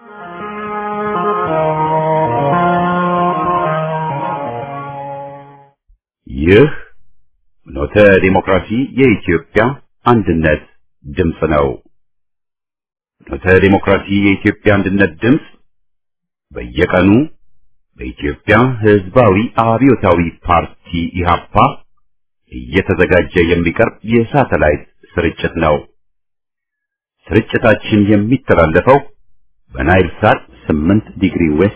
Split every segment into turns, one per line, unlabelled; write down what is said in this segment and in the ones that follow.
ይህ ኖተ ዲሞክራሲ የኢትዮጵያ አንድነት ድምፅ ነው። ኖተ ዲሞክራሲ የኢትዮጵያ አንድነት ድምፅ በየቀኑ በኢትዮጵያ ሕዝባዊ አብዮታዊ ፓርቲ ኢህአፓ እየተዘጋጀ የሚቀርብ የሳተላይት ስርጭት ነው። ስርጭታችን የሚተላለፈው በናይል ሳት 8 ዲግሪ ዌስት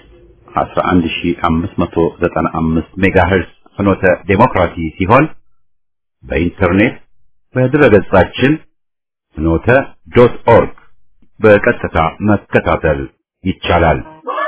11595 ሜጋሄርዝ ፍኖተ ዴሞክራሲ ሲሆን በኢንተርኔት በድረገጻችን ፍኖተ ዶት ኦርግ በቀጥታ መከታተል ይቻላል።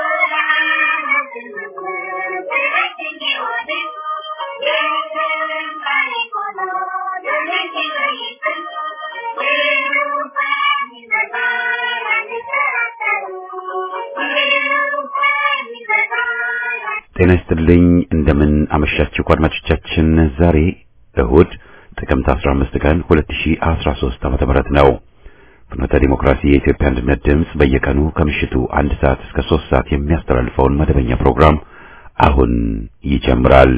ጤና ይስጥልኝ። እንደምን አመሻችሁ አድማጮቻችን። ዛሬ እሁድ ጥቅምት 15 ቀን 2013 ዓመተ ምህረት ነው። ፍኖተ ዲሞክራሲ የኢትዮጵያ አንድነት ድምፅ በየቀኑ ከምሽቱ አንድ ሰዓት እስከ 3 ሰዓት የሚያስተላልፈውን መደበኛ ፕሮግራም አሁን ይጀምራል።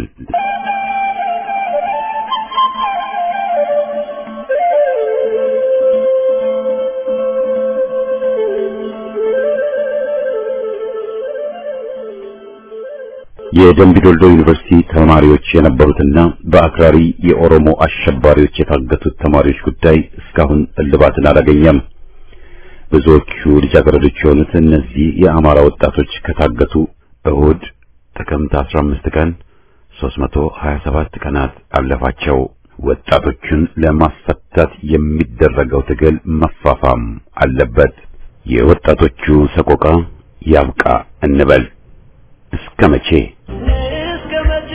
የደምቢዶልዶ ዩኒቨርሲቲ ተማሪዎች የነበሩትና በአክራሪ የኦሮሞ አሸባሪዎች የታገቱት ተማሪዎች ጉዳይ እስካሁን እልባትን አላገኘም። ብዙዎቹ ልጃገረዶች የሆኑት እነዚህ የአማራ ወጣቶች ከታገቱ እሁድ ጥቅምት 15 ቀን 327 ቀናት አለፋቸው። ወጣቶቹን ለማስፈታት የሚደረገው ትግል መፋፋም አለበት። የወጣቶቹ ሰቆቃ ያብቃ እንበል። እስከ መቼ
እስከ መቼ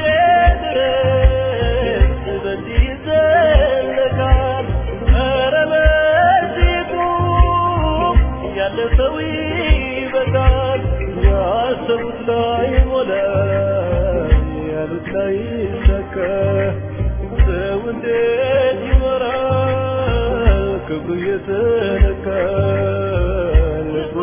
ድረስ በዚህ ይዘለቃል? ኧረ በዚሁ ያለ ሰው ይበቃል። ያሰቡት ላይ ሞላ፣ ያሉት ላይ ይሳካ። ሰው እንዴት ይኖራል? ክብሩ እየተነካ ልቡ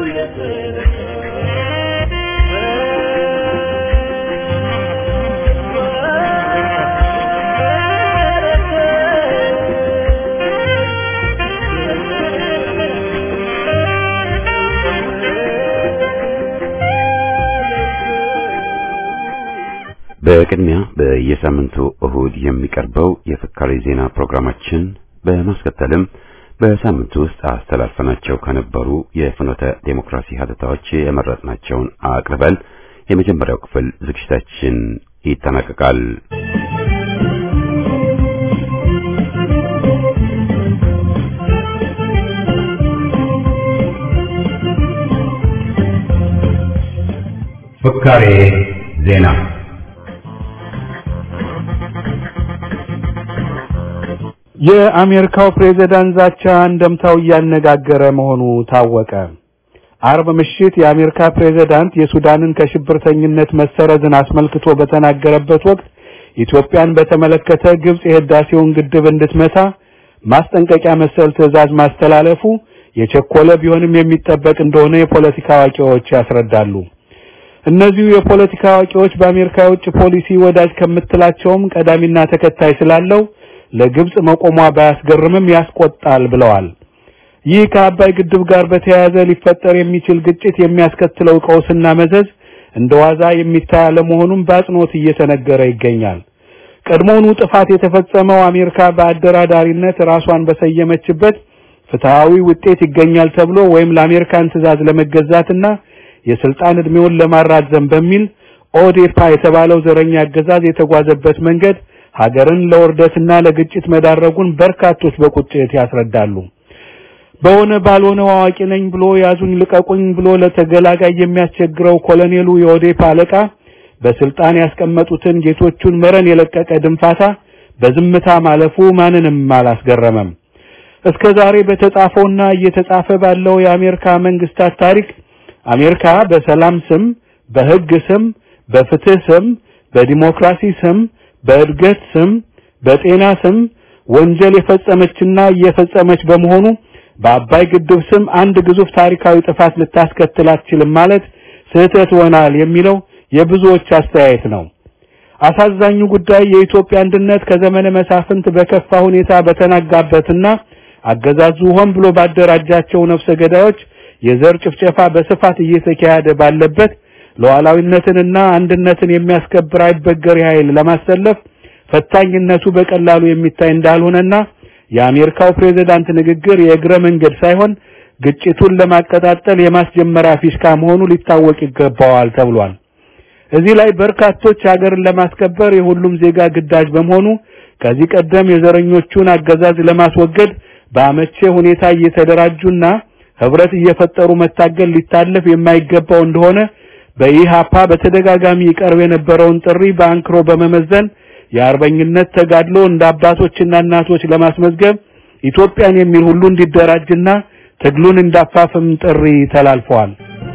በቅድሚያ በየሳምንቱ እሁድ የሚቀርበው የፍካሬ ዜና ፕሮግራማችን በማስከተልም በሳምንቱ ውስጥ አስተላልፈናቸው ከነበሩ የፍኖተ ዴሞክራሲ ሀተታዎች የመረጥናቸውን አቅርበን የመጀመሪያው ክፍል ዝግጅታችን ይጠናቀቃል። ፍካሬ ዜና
የአሜሪካው ፕሬዝዳንት ዛቻ እንደምታው እያነጋገረ መሆኑ ታወቀ። አርብ ምሽት የአሜሪካ ፕሬዝዳንት የሱዳንን ከሽብርተኝነት መሰረዝን አስመልክቶ በተናገረበት ወቅት ኢትዮጵያን በተመለከተ ግብጽ የህዳሴውን ግድብ እንድትመታ ማስጠንቀቂያ መሰል ትዕዛዝ ማስተላለፉ የቸኮለ ቢሆንም የሚጠበቅ እንደሆነ የፖለቲካ አዋቂዎች ያስረዳሉ። እነዚሁ የፖለቲካ አዋቂዎች በአሜሪካ የውጭ ፖሊሲ ወዳጅ ከምትላቸውም ቀዳሚና ተከታይ ስላለው ለግብጽ መቆሟ ባያስገርምም ያስቆጣል ብለዋል። ይህ ከአባይ ግድብ ጋር በተያያዘ ሊፈጠር የሚችል ግጭት የሚያስከትለው ቀውስና መዘዝ እንደ ዋዛ የሚታይ አለመሆኑም በአጽንኦት እየተነገረ ይገኛል። ቀድሞውኑ ጥፋት የተፈጸመው አሜሪካ በአደራዳሪነት ራሷን በሰየመችበት ፍትሃዊ ውጤት ይገኛል ተብሎ ወይም ለአሜሪካን ትዕዛዝ ለመገዛትና የስልጣን እድሜውን ለማራዘም በሚል ኦዴፓ የተባለው ዘረኛ አገዛዝ የተጓዘበት መንገድ ሀገርን ለውርደትና ለግጭት መዳረጉን በርካቶች በቁጭት ያስረዳሉ። በሆነ ባልሆነው አዋቂ ነኝ ብሎ ያዙኝ ልቀቁኝ ብሎ ለተገላጋይ የሚያስቸግረው ኮሎኔሉ የኦዴፓ አለቃ በስልጣን ያስቀመጡትን ጌቶቹን መረን የለቀቀ ድንፋታ በዝምታ ማለፉ ማንንም አላስገረመም። እስከ ዛሬ በተጻፈውና እየተጻፈ ባለው የአሜሪካ መንግስታት ታሪክ አሜሪካ በሰላም ስም፣ በህግ ስም፣ በፍትህ ስም፣ በዲሞክራሲ ስም በእድገት ስም በጤና ስም ወንጀል የፈጸመችና እየፈጸመች በመሆኑ በአባይ ግድብ ስም አንድ ግዙፍ ታሪካዊ ጥፋት ልታስከትል አትችልም ማለት ስህተት ሆናል የሚለው የብዙዎች አስተያየት ነው። አሳዛኙ ጉዳይ የኢትዮጵያ አንድነት ከዘመነ መሳፍንት በከፋ ሁኔታ በተናጋበትና አገዛዙ ሆን ብሎ ባደራጃቸው ነፍሰ ገዳዮች የዘር ጭፍጨፋ በስፋት እየተካሄደ ባለበት ሉዓላዊነትንና አንድነትን የሚያስከብር አይበገሬ ኃይል ለማሰለፍ ፈታኝነቱ በቀላሉ የሚታይ እንዳልሆነና የአሜሪካው ፕሬዝዳንት ንግግር የእግረ መንገድ ሳይሆን ግጭቱን ለማቀጣጠል የማስጀመሪያ ፊሽካ መሆኑ ሊታወቅ ይገባዋል ተብሏል። እዚህ ላይ በርካቶች ሀገርን ለማስከበር የሁሉም ዜጋ ግዳጅ በመሆኑ ከዚህ ቀደም የዘረኞቹን አገዛዝ ለማስወገድ በአመቼ ሁኔታ እየተደራጁና ህብረት እየፈጠሩ መታገል ሊታለፍ የማይገባው እንደሆነ በኢሃፓ በተደጋጋሚ ይቀርብ የነበረውን ጥሪ በአንክሮ በመመዘን የአርበኝነት ተጋድሎ እንደ አባቶችና እናቶች ለማስመዝገብ ኢትዮጵያን የሚል ሁሉ እንዲደራጅና ትግሉን እንዳፋፍም ጥሪ ተላልፈዋል።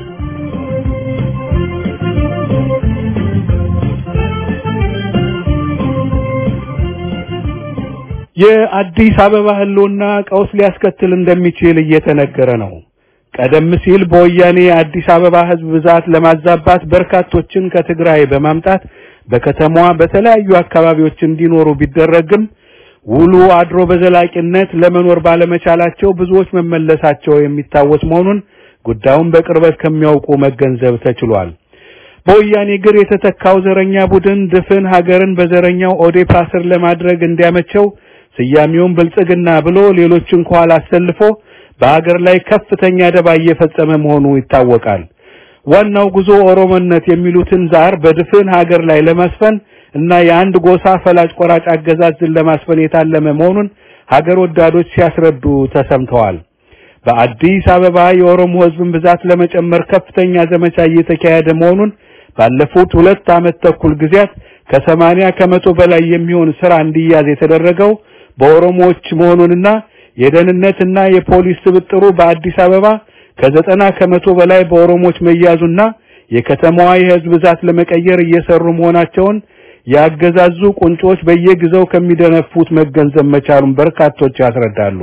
የአዲስ አበባ ህልውና ቀውስ ሊያስከትል እንደሚችል እየተነገረ ነው። ቀደም ሲል በወያኔ የአዲስ አበባ ህዝብ ብዛት ለማዛባት በርካቶችን ከትግራይ በማምጣት በከተማዋ በተለያዩ አካባቢዎች እንዲኖሩ ቢደረግም ውሉ አድሮ በዘላቂነት ለመኖር ባለመቻላቸው ብዙዎች መመለሳቸው የሚታወስ መሆኑን ጉዳዩን በቅርበት ከሚያውቁ መገንዘብ ተችሏል። በወያኔ ግር የተተካው ዘረኛ ቡድን ድፍን ሀገርን በዘረኛው ኦዴፓ ስር ለማድረግ እንዲያመቸው ስያሜውን ብልጽግና ብሎ ሌሎችን ከኋላ አሰልፎ በሀገር ላይ ከፍተኛ ደባ እየፈጸመ መሆኑ ይታወቃል። ዋናው ጉዞ ኦሮሞነት የሚሉትን ዛር በድፍን ሀገር ላይ ለማስፈን እና የአንድ ጎሳ ፈላጭ ቆራጭ አገዛዝን ለማስፈን የታለመ መሆኑን ሀገር ወዳዶች ሲያስረዱ ተሰምተዋል። በአዲስ አበባ የኦሮሞ ህዝብን ብዛት ለመጨመር ከፍተኛ ዘመቻ እየተካሄደ መሆኑን ባለፉት ሁለት ዓመት ተኩል ጊዜያት ከሰማንያ ከመቶ በላይ የሚሆን ስራ እንዲያዝ የተደረገው በኦሮሞዎች መሆኑንና የደህንነትና የፖሊስ ስብጥሩ በአዲስ አበባ ከዘጠና ከመቶ በላይ በኦሮሞዎች መያዙና የከተማዋ የህዝብ ብዛት ለመቀየር እየሰሩ መሆናቸውን ያገዛዙ ቁንጮች በየጊዜው ከሚደነፉት መገንዘብ መቻሉን በርካቶች ያስረዳሉ።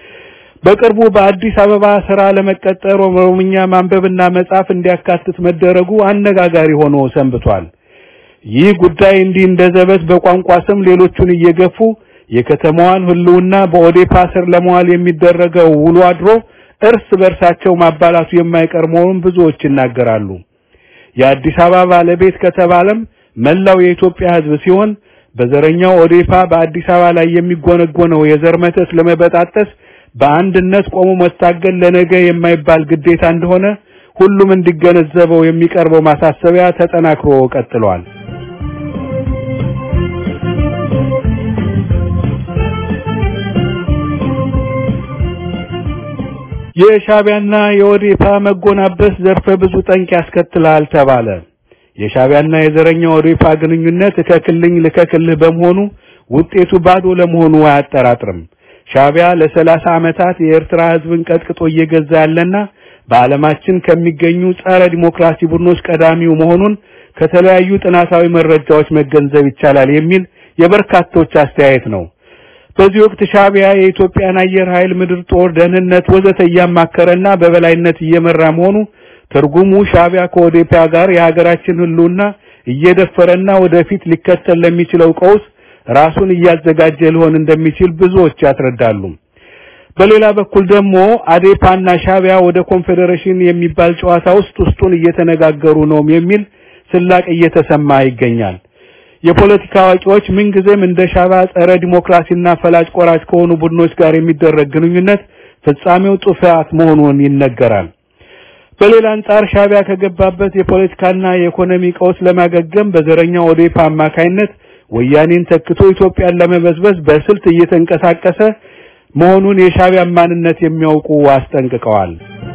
በቅርቡ በአዲስ አበባ ስራ ለመቀጠር ኦሮምኛ ማንበብና መጻፍ እንዲያካትት መደረጉ አነጋጋሪ ሆኖ ሰንብቷል። ይህ ጉዳይ እንዲህ እንደ ዘበት በቋንቋ ስም ሌሎቹን እየገፉ የከተማዋን ህልውና በኦዴፓ ስር ለመዋል የሚደረገው ውሎ አድሮ እርስ በርሳቸው ማባላቱ የማይቀር መሆኑን ብዙዎች ይናገራሉ። የአዲስ አበባ ባለቤት ከተባለም መላው የኢትዮጵያ ህዝብ ሲሆን በዘረኛው ኦዴፓ በአዲስ አበባ ላይ የሚጎነጎነው የዘር መተት ለመበጣጠስ በአንድነት ቆሞ መታገል ለነገ የማይባል ግዴታ እንደሆነ ሁሉም እንዲገነዘበው የሚቀርበው ማሳሰቢያ ተጠናክሮ ቀጥሏል። የሻቢያና የኦዴፓ መጎናበስ ዘርፈ ብዙ ጠንቅ ያስከትላል ተባለ። የሻቢያና የዘረኛ ኦዴፓ ግንኙነት እከክልኝ ልከክልህ በመሆኑ ውጤቱ ባዶ ለመሆኑ አያጠራጥርም። ሻቢያ ለሰላሳ ዓመታት የኤርትራ ህዝብን ቀጥቅጦ እየገዛ ያለና በዓለማችን ከሚገኙ ጸረ ዲሞክራሲ ቡድኖች ቀዳሚው መሆኑን ከተለያዩ ጥናታዊ መረጃዎች መገንዘብ ይቻላል የሚል የበርካቶች አስተያየት ነው። በዚህ ወቅት ሻቢያ የኢትዮጵያን አየር ኃይል፣ ምድር ጦር፣ ደህንነት ወዘተ እያማከረና በበላይነት እየመራ መሆኑ ትርጉሙ ሻቢያ ከኦዴፓ ጋር የሀገራችን ህልውና እየደፈረና ወደፊት ሊከተል ለሚችለው ቀውስ ራሱን እያዘጋጀ ሊሆን እንደሚችል ብዙዎች ያስረዳሉ። በሌላ በኩል ደግሞ አዴፓና ሻቢያ ወደ ኮንፌዴሬሽን የሚባል ጨዋታ ውስጥ ውስጡን እየተነጋገሩ ነው የሚል ስላቅ እየተሰማ ይገኛል። የፖለቲካ አዋቂዎች ምንጊዜም እንደ ሻቢያ ጸረ ዲሞክራሲና ፈላጭ ቆራጭ ከሆኑ ቡድኖች ጋር የሚደረግ ግንኙነት ፍጻሜው ጥፋት መሆኑን ይነገራል። በሌላ አንጻር ሻቢያ ከገባበት የፖለቲካና የኢኮኖሚ ቀውስ ለማገገም በዘረኛው ኦዴፓ አማካይነት ወያኔን ተክቶ ኢትዮጵያን ለመበዝበዝ በስልት እየተንቀሳቀሰ መሆኑን የሻቢያን ማንነት የሚያውቁ አስጠንቅቀዋል።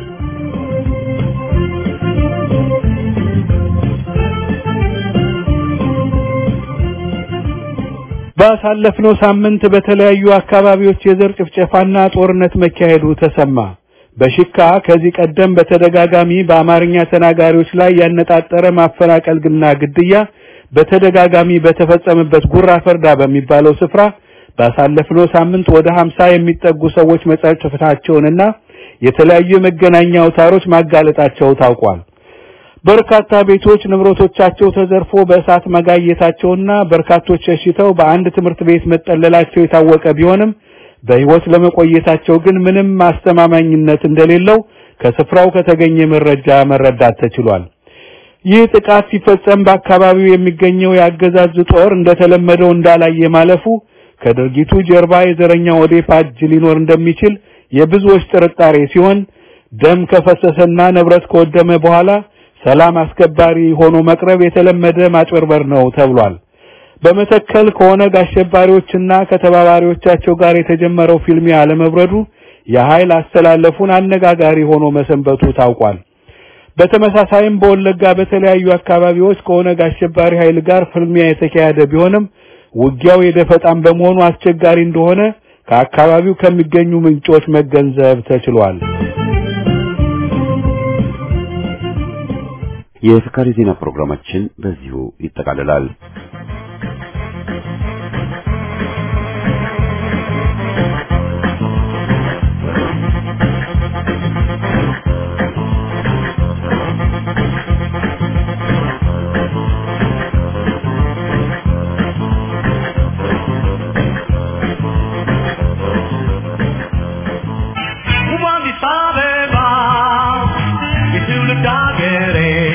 ባሳለፍነው ሳምንት በተለያዩ አካባቢዎች የዘር ጭፍጨፋና ጦርነት መካሄዱ ተሰማ። በሽካ ከዚህ ቀደም በተደጋጋሚ በአማርኛ ተናጋሪዎች ላይ ያነጣጠረ ማፈናቀልና ግድያ በተደጋጋሚ በተፈጸመበት ጉራ ፈርዳ በሚባለው ስፍራ ባሳለፍነው ሳምንት ወደ 50 የሚጠጉ ሰዎች መጻፈታቸውንና የተለያዩ የመገናኛ አውታሮች ማጋለጣቸው ታውቋል። በርካታ ቤቶች ንብረቶቻቸው ተዘርፎ በእሳት መጋየታቸውና በርካቶች ሸሽተው በአንድ ትምህርት ቤት መጠለላቸው የታወቀ ቢሆንም በሕይወት ለመቆየታቸው ግን ምንም ማስተማማኝነት እንደሌለው ከስፍራው ከተገኘ መረጃ መረዳት ተችሏል። ይህ ጥቃት ሲፈጸም በአካባቢው የሚገኘው የአገዛዝ ጦር እንደተለመደው እንዳላየ ማለፉ ከድርጊቱ ጀርባ የዘረኛ ኦዴፓ እጅ ሊኖር እንደሚችል የብዙዎች ጥርጣሬ ሲሆን ደም ከፈሰሰና ንብረት ከወደመ በኋላ ሰላም አስከባሪ ሆኖ መቅረብ የተለመደ ማጭበርበር ነው ተብሏል። በመተከል ከኦነግ አሸባሪዎችና ከተባባሪዎቻቸው ጋር የተጀመረው ፊልሚያ አለመብረዱ የኃይል አስተላለፉን አነጋጋሪ ሆኖ መሰንበቱ ታውቋል። በተመሳሳይም በወለጋ በተለያዩ አካባቢዎች ከኦነግ አሸባሪ ኃይል ጋር ፍልሚያ የተካሄደ ቢሆንም ውጊያው የደፈጣም በመሆኑ አስቸጋሪ እንደሆነ ከአካባቢው ከሚገኙ ምንጮች መገንዘብ ተችሏል።
የፍካሪ ዜና ፕሮግራማችን በዚሁ ይጠቃልላል።
ውብ አዲስ አበባ የትውልድ አገሬ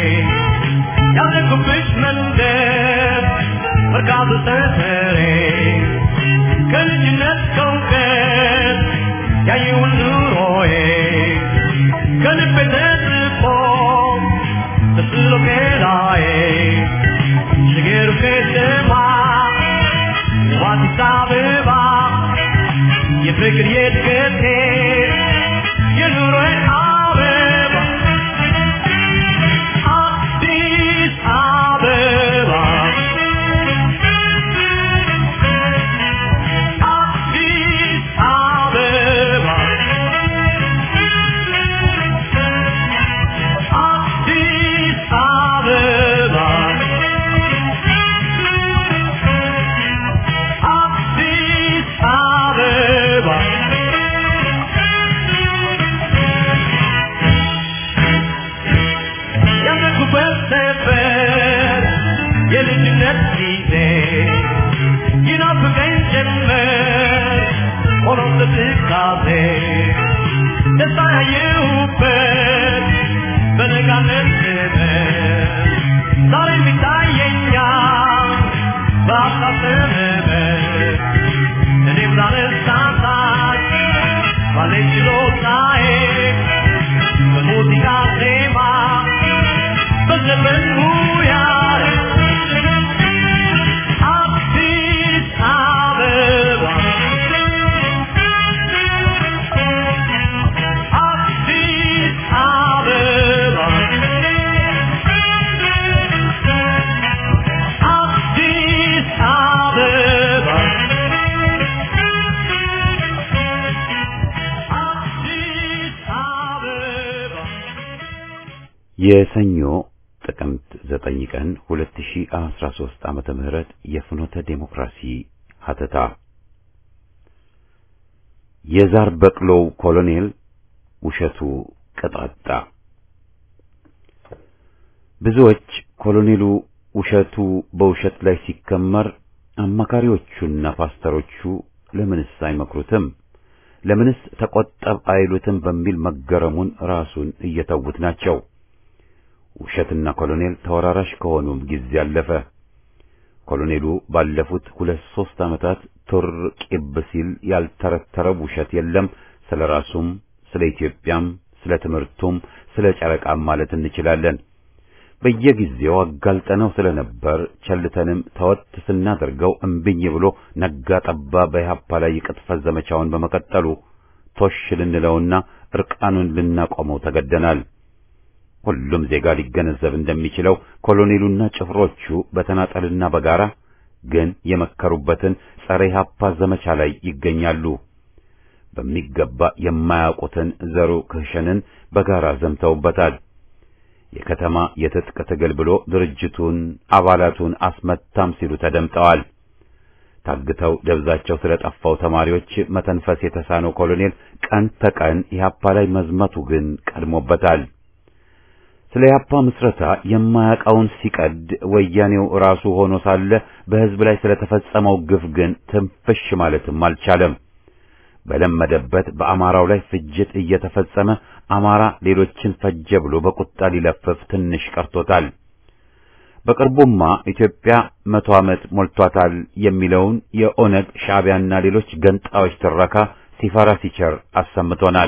ያደግኩብሽ መንደር መርካቶ ሰፈሬ ከልጅነት ከእውቀት ያየውን ኑሮዬ ከልቤ ተጽፎ ተስሎ ሜዳዬ ሽገሩ ከተማ ውብ አዲስ አበባ የፍቅር የእድገቴ የኑሮዬ አበባ አዲስ አበባ አዲስ አበባ አዲስ አበባ አዲስ አበባ ያደግኩበት ሰፈር የልጅነት ጊዜ ይናፍቀኝ ጀመር ሆኖ ትካዜ ደስታ ያየሁበት በነጋነት ዘመን ዛሬም ይታየኛል በሀሳብ ዘመን እኔም ላነሳሳች ባለኝ ችሎታዬ በሙዚቃ ዜማ በዘፈን ሙያዬ አዲስ አበባ አዲስ አበባ አዲስ አበባ አዲስ አበባ
የሰኞ ጥቅምት 9 ቀን 2013 ዓመተ ምህረት የፍኖተ ዴሞክራሲ ሀተታ የዛር በቅሎው ኮሎኔል ውሸቱ ቅጣጣ ብዙዎች ኮሎኔሉ ውሸቱ በውሸት ላይ ሲከመር አማካሪዎቹና ፓስተሮቹ ለምንስ አይመክሩትም? ለምንስ ተቆጠብ አይሉትም? በሚል መገረሙን ራሱን እየተዉት ናቸው። ውሸትና ኮሎኔል ተወራራሽ ከሆኑም ጊዜ አለፈ። ኮሎኔሉ ባለፉት ሁለት ሦስት ዓመታት ቱር ቂብ ሲል ያልተረተረው ውሸት የለም። ስለ ራሱም፣ ስለ ኢትዮጵያም፣ ስለ ትምህርቱም፣ ስለ ጨረቃም ማለት እንችላለን። በየጊዜው አጋልጠነው ስለነበር ቸልተንም ተወት ስናደርገው እምብኝ ብሎ ነጋ ጠባ በኢህአፓ ላይ የቅጥፈት ዘመቻውን በመቀጠሉ ቶሽ ልንለውና እርቃኑን ልናቆመው ተገደናል። ሁሉም ዜጋ ሊገነዘብ እንደሚችለው ኮሎኔሉና ጭፍሮቹ በተናጠልና በጋራ ግን የመከሩበትን ጸረ ኢህአፓ ዘመቻ ላይ ይገኛሉ። በሚገባ የማያውቁትን ዘሩ ክህሸንን በጋራ ዘምተውበታል። የከተማ የትጥቅ ትግል ብሎ ድርጅቱን አባላቱን አስመታም ሲሉ ተደምጠዋል። ታግተው ደብዛቸው ስለጠፋው ተማሪዎች መተንፈስ የተሳነው ኮሎኔል ቀን ተቀን ኢህአፓ ላይ መዝመቱ ግን ቀድሞበታል። ስለ ኢህአፓ ምስረታ የማያውቀውን ሲቀድ ወያኔው ራሱ ሆኖ ሳለ በህዝብ ላይ ስለተፈጸመው ግፍ ግን ትንፍሽ ማለትም አልቻለም። በለመደበት በአማራው ላይ ፍጅት እየተፈጸመ አማራ ሌሎችን ፈጀ ብሎ በቁጣ ሊለፍፍ ትንሽ ቀርቶታል። በቅርቡማ ኢትዮጵያ መቶ ዓመት ሞልቷታል የሚለውን የኦነግ ሻዕቢያና ሌሎች ገንጣዮች ትረካ ሲፈራ ሲቸር አሰምቶናል።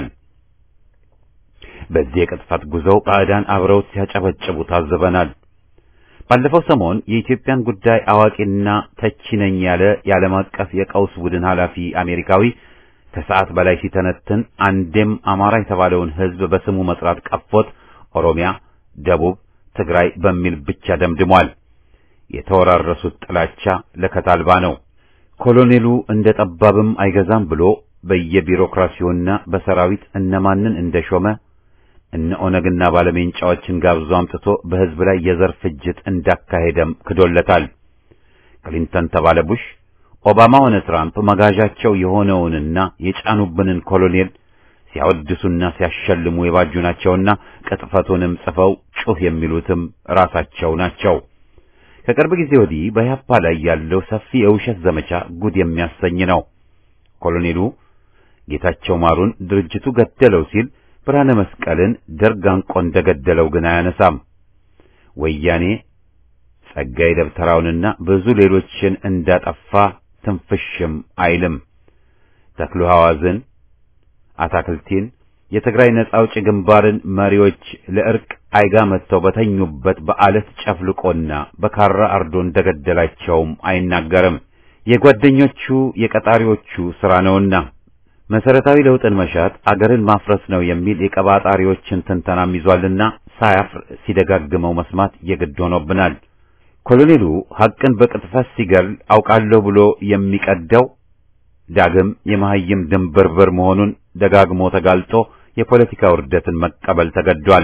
በዚህ የቅጥፈት ጉዞው ባዕዳን አብረውት ሲያጨበጭቡ ታዝበናል። ባለፈው ሰሞን የኢትዮጵያን ጉዳይ አዋቂና ተቺ ነኝ ያለ የዓለም አቀፍ የቀውስ ቡድን ኃላፊ አሜሪካዊ ከሰዓት በላይ ሲተነትን አንዴም አማራ የተባለውን ሕዝብ በስሙ መጥራት ቀፎት ኦሮሚያ፣ ደቡብ፣ ትግራይ በሚል ብቻ ደምድሟል። የተወራረሱት ጥላቻ ለከት አልባ ነው። ኮሎኔሉ እንደ ጠባብም አይገዛም ብሎ በየቢሮክራሲውና በሰራዊት እነማንን እንደሾመ እነ ኦነግና ባለሜንጫዎችን ጋብዞ አምጥቶ በሕዝብ ላይ የዘር ፍጅት እንዳካሄደም ክዶለታል። ክሊንተን ተባለ ቡሽ፣ ኦባማ ሆነ ትራምፕ መጋዣቸው የሆነውንና የጫኑብንን ኮሎኔል ሲያወድሱና ሲያሸልሙ የባጁ ናቸውና ቅጥፈቱንም ጽፈው ጩህ የሚሉትም ራሳቸው ናቸው። ከቅርብ ጊዜ ወዲህ በኢህአፓ ላይ ያለው ሰፊ የውሸት ዘመቻ ጉድ የሚያሰኝ ነው። ኮሎኔሉ ጌታቸው ማሩን ድርጅቱ ገደለው ሲል ብርሃነ መስቀልን ደርግ አንቆ እንደገደለው ግን አያነሳም። ወያኔ ጸጋዬ ደብተራውንና ብዙ ሌሎችን እንዳጠፋ ትንፍሽም አይልም። ተክሉ ሐዋዝን፣ አታክልቲን፣ የትግራይ ነጻ አውጪ ግንባርን መሪዎች ለእርቅ አይጋ መጥተው በተኙበት በአለት ጨፍልቆና በካራ አርዶ እንደገደላቸውም አይናገርም። የጓደኞቹ የቀጣሪዎቹ ሥራ ነውና መሰረታዊ ለውጥን መሻት አገርን ማፍረስ ነው የሚል የቀባጣሪዎችን ትንተናም ይዟልና ሳያፍር ሲደጋግመው መስማት የግድ ሆኖብናል። ኮሎኔሉ ሐቅን በቅጥፈት ሲገል አውቃለሁ ብሎ የሚቀደው ዳግም የመሐይም ድንብርብር መሆኑን ደጋግሞ ተጋልጦ የፖለቲካ ውርደትን መቀበል ተገዷል።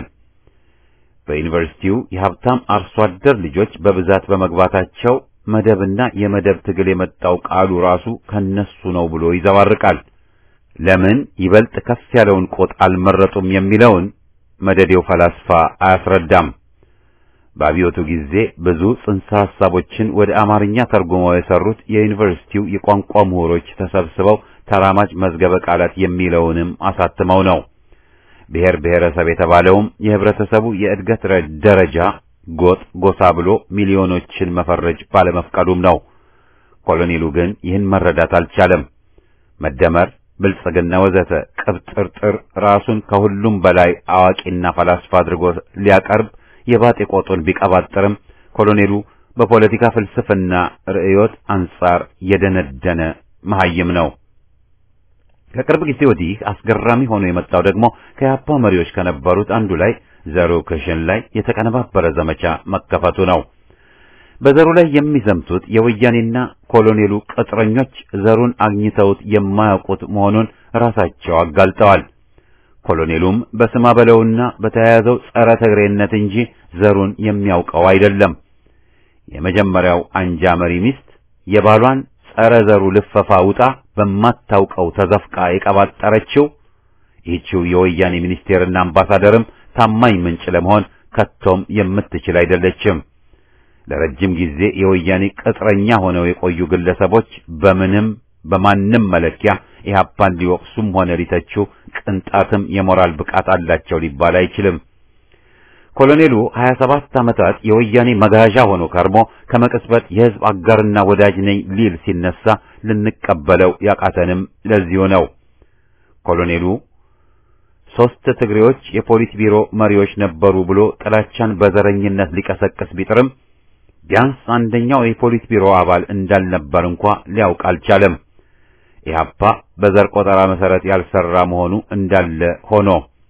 በዩኒቨርሲቲው የሀብታም አርሶ አደር ልጆች በብዛት በመግባታቸው መደብና የመደብ ትግል የመጣው ቃሉ ራሱ ከነሱ ነው ብሎ ይዘባርቃል። ለምን ይበልጥ ከፍ ያለውን ቆጥ አልመረጡም የሚለውን መደዴው ፈላስፋ አያስረዳም። በአብዮቱ ጊዜ ብዙ ጽንሰ ሐሳቦችን ወደ አማርኛ ተርጉመው የሰሩት የዩኒቨርሲቲው የቋንቋ ምሁሮች ተሰብስበው ተራማጅ መዝገበ ቃላት የሚለውንም አሳትመው ነው። ብሔር ብሔረሰብ የተባለውም የህብረተሰቡ የእድገት ደረጃ ጎጥ፣ ጎሳ ብሎ ሚሊዮኖችን መፈረጅ ባለመፍቀዱም ነው። ኮሎኔሉ ግን ይህን መረዳት አልቻለም። መደመር ብልጽግና ወዘተ ቅብጥርጥር ራሱን ከሁሉም በላይ አዋቂና ፈላስፋ አድርጎ ሊያቀርብ የባጤ ቆጡን ቢቀባጥርም ኮሎኔሉ በፖለቲካ ፍልስፍና ርዕዮት አንጻር የደነደነ መሐይም ነው። ከቅርብ ጊዜ ወዲህ አስገራሚ ሆኖ የመጣው ደግሞ ከያፓ መሪዎች ከነበሩት አንዱ ላይ ዘሩ ክሽን ላይ የተቀነባበረ ዘመቻ መከፈቱ ነው። በዘሩ ላይ የሚዘምቱት የወያኔና ኮሎኔሉ ቅጥረኞች ዘሩን አግኝተውት የማያውቁት መሆኑን ራሳቸው አጋልጠዋል። ኮሎኔሉም በስማ በለውና በተያያዘው ጸረ ትግሬነት እንጂ ዘሩን የሚያውቀው አይደለም። የመጀመሪያው አንጃ መሪ ሚስት የባሏን ጸረ ዘሩ ልፈፋ ውጣ በማታውቀው ተዘፍቃ የቀባጠረችው ይህችው የወያኔ ሚኒስቴርና አምባሳደርም ታማኝ ምንጭ ለመሆን ከቶም የምትችል አይደለችም። ለረጅም ጊዜ የወያኔ ቅጥረኛ ሆነው የቆዩ ግለሰቦች በምንም በማንም መለኪያ ኢህአፓን ሊወቅሱም ሆነ ሊተቹ ቅንጣትም የሞራል ብቃት አላቸው ሊባል አይችልም። ኮሎኔሉ 27 ዓመታት የወያኔ መጋዣ ሆኖ ከርሞ ከመቅጽበት የህዝብ አጋርና ወዳጅ ነኝ ሊል ሲነሳ ልንቀበለው ያቃተንም ለዚሁ ነው። ኮሎኔሉ ሶስት ትግሬዎች የፖሊት ቢሮ መሪዎች ነበሩ ብሎ ጥላቻን በዘረኝነት ሊቀሰቅስ ቢጥርም ቢያንስ አንደኛው የፖሊት ቢሮ አባል እንዳልነበር እንኳ ሊያውቅ አልቻለም። ኢህአፓ በዘር ቆጠራ መሰረት ያልሰራ መሆኑ እንዳለ ሆኖ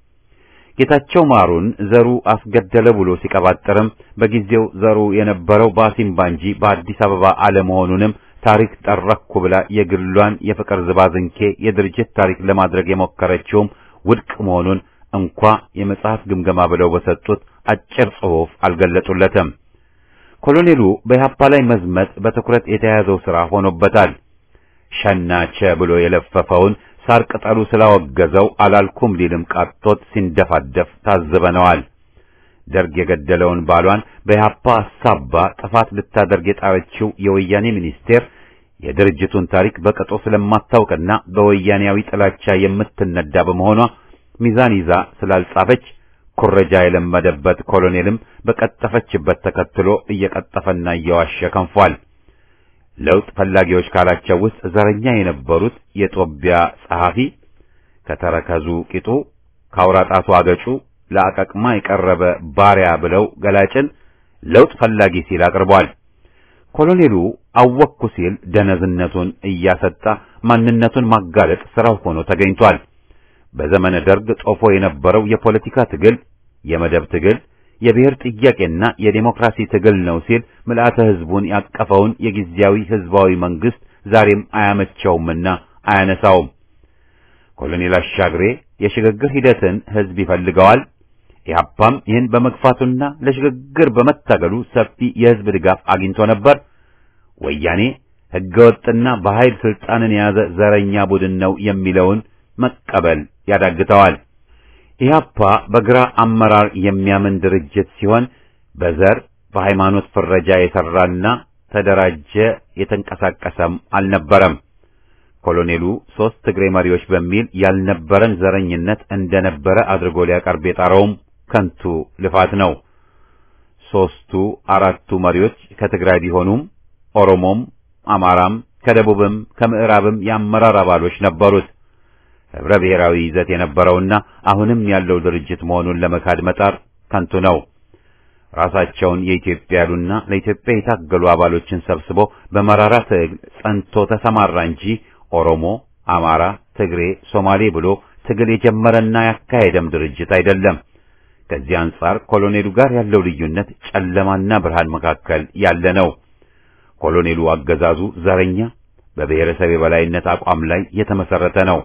ጌታቸው ማሩን ዘሩ አስገደለ ብሎ ሲቀባጥርም በጊዜው ዘሩ የነበረው በአሲምባ እንጂ በአዲስ አበባ አለመሆኑንም ታሪክ ጠረኩ ብላ የግሏን የፍቅር ዝባዝንኬ የድርጅት ታሪክ ለማድረግ የሞከረችውም ውድቅ መሆኑን እንኳ የመጽሐፍ ግምገማ ብለው በሰጡት አጭር ጽሑፍ አልገለጡለትም። ኮሎኔሉ በኢህአፓ ላይ መዝመት በትኩረት የተያዘው ሥራ ሆኖበታል። ሸናቸ ብሎ የለፈፈውን ሳር ቅጠሉ ስላወገዘው አላልኩም ሊልም ቃቶት ሲንደፋደፍ ታዝበነዋል። ደርግ የገደለውን ባሏን በኢህአፓ አሳባ ጥፋት ልታደርግ የጣረችው የወያኔ ሚኒስቴር የድርጅቱን ታሪክ በቅጡ ስለማታውቅና በወያኔያዊ ጥላቻ የምትነዳ በመሆኗ ሚዛን ይዛ ስላልጻፈች ኩረጃ የለመደበት ኮሎኔልም በቀጠፈችበት ተከትሎ እየቀጠፈና እየዋሸ ከንፏል። ለውጥ ፈላጊዎች ካላቸው ውስጥ ዘረኛ የነበሩት የጦቢያ ጸሐፊ ከተረከዙ ቂጡ ካውራጣቱ አገጩ ለአቀቅማ የቀረበ ባሪያ ብለው ገላጭን ለውጥ ፈላጊ ሲል አቅርቧል። ኮሎኔሉ አወቅኩ ሲል ደነዝነቱን እያሰጣ ማንነቱን ማጋለጥ ስራው ሆኖ ተገኝቷል። በዘመነ ደርግ ጦፎ የነበረው የፖለቲካ ትግል የመደብ ትግል የብሔር ጥያቄና የዴሞክራሲ ትግል ነው ሲል ምልአተ ህዝቡን ያቀፈውን የጊዜያዊ ህዝባዊ መንግስት ዛሬም አያመቸውምና አያነሳውም። ኮሎኔል አሻግሬ የሽግግር ሂደትን ህዝብ ይፈልገዋል። ኢህአፓም ይህን በመግፋቱና ለሽግግር በመታገሉ ሰፊ የህዝብ ድጋፍ አግኝቶ ነበር። ወያኔ ህገወጥና በኃይል ስልጣንን የያዘ ዘረኛ ቡድን ነው የሚለውን መቀበል ያዳግተዋል። ኢህአፓ በግራ አመራር የሚያምን ድርጅት ሲሆን በዘር በሃይማኖት ፍረጃ የሰራና ተደራጀ የተንቀሳቀሰም አልነበረም። ኮሎኔሉ ሶስት ትግሬ መሪዎች በሚል ያልነበረን ዘረኝነት እንደነበረ አድርጎ ሊያቀርብ የጣረውም ከንቱ ልፋት ነው። ሶስቱ አራቱ መሪዎች ከትግራይ ቢሆኑም ኦሮሞም፣ አማራም ከደቡብም ከምዕራብም የአመራር አባሎች ነበሩት። ህብረ ብሔራዊ ይዘት የነበረውና አሁንም ያለው ድርጅት መሆኑን ለመካድ መጣር ከንቱ ነው። ራሳቸውን የኢትዮጵያ ያሉና ለኢትዮጵያ የታገሉ አባሎችን ሰብስቦ በመራራ ትግል ጸንቶ ተሰማራ እንጂ ኦሮሞ፣ አማራ፣ ትግሬ፣ ሶማሌ ብሎ ትግል የጀመረና ያካሄደም ድርጅት አይደለም። ከዚህ አንጻር ኮሎኔሉ ጋር ያለው ልዩነት ጨለማና ብርሃን መካከል ያለ ነው። ኮሎኔሉ አገዛዙ ዘረኛ፣ በብሔረሰብ የበላይነት አቋም ላይ የተመሰረተ ነው።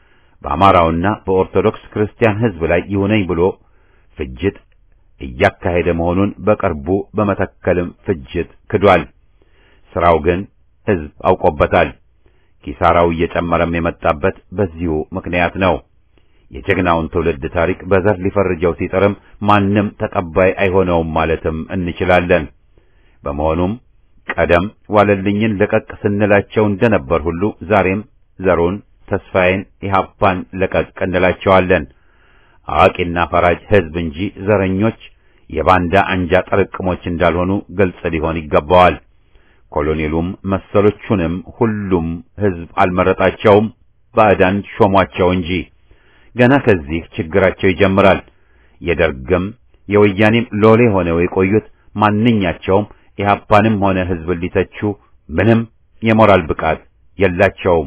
በአማራውና በኦርቶዶክስ ክርስቲያን ህዝብ ላይ ይሁነኝ ብሎ ፍጅት እያካሄደ መሆኑን በቅርቡ በመተከልም ፍጅት ክዷል። ስራው ግን ህዝብ አውቆበታል። ኪሳራው እየጨመረም የመጣበት በዚሁ ምክንያት ነው። የጀግናውን ትውልድ ታሪክ በዘር ሊፈርጀው ሲጥርም ማንም ተቀባይ አይሆነውም ማለትም እንችላለን። በመሆኑም ቀደም ዋለልኝን ለቀቅ ስንላቸው እንደነበር ሁሉ ዛሬም ዘሩን ተስፋዬን ኢህአፓን ለቀቅ እንላቸዋለን። አዋቂና ፈራጅ ህዝብ እንጂ ዘረኞች የባንዳ አንጃ ጥርቅሞች እንዳልሆኑ ግልጽ ሊሆን ይገባዋል። ኮሎኔሉም መሰሎቹንም ሁሉም ህዝብ አልመረጣቸውም፣ ባዕዳን ሾሟቸው እንጂ። ገና ከዚህ ችግራቸው ይጀምራል። የደርግም የወያኔም ሎሌ ሆነው የቆዩት ማንኛቸውም ኢህአፓንም ሆነ ህዝብን ሊተቹ ምንም የሞራል ብቃት የላቸውም።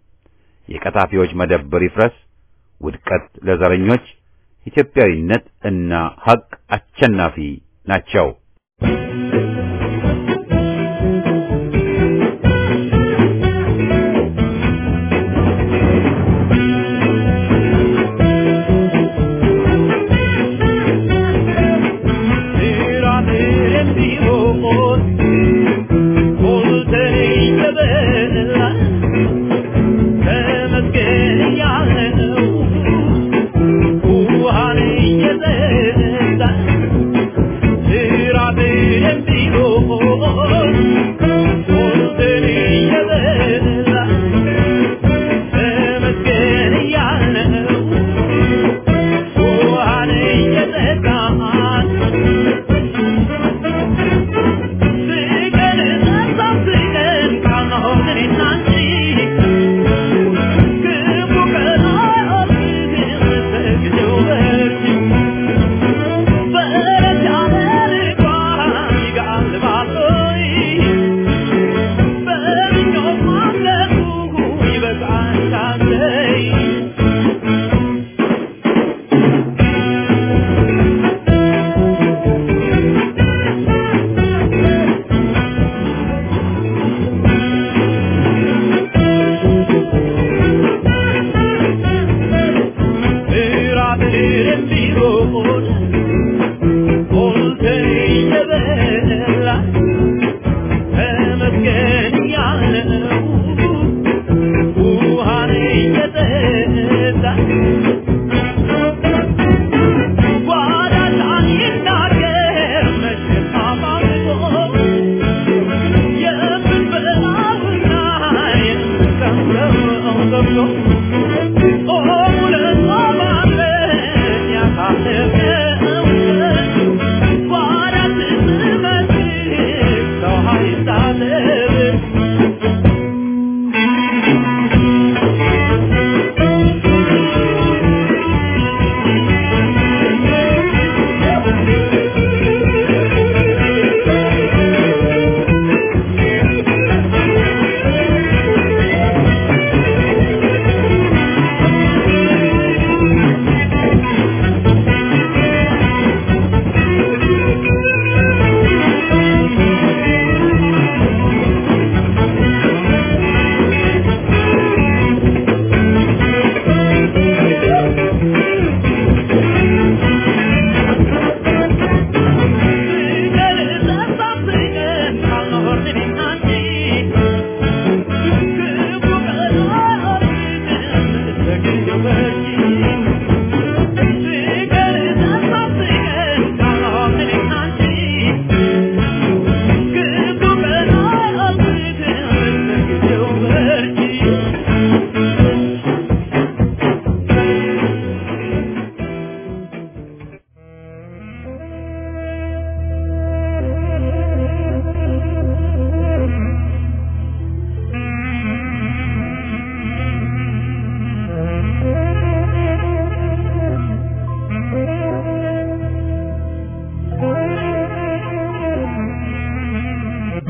የቀጣፊዎች መደብር ይፍረስ፣ ውድቀት ለዘረኞች፣ ኢትዮጵያዊነት እና ሀቅ አሸናፊ ናቸው።
Thank you.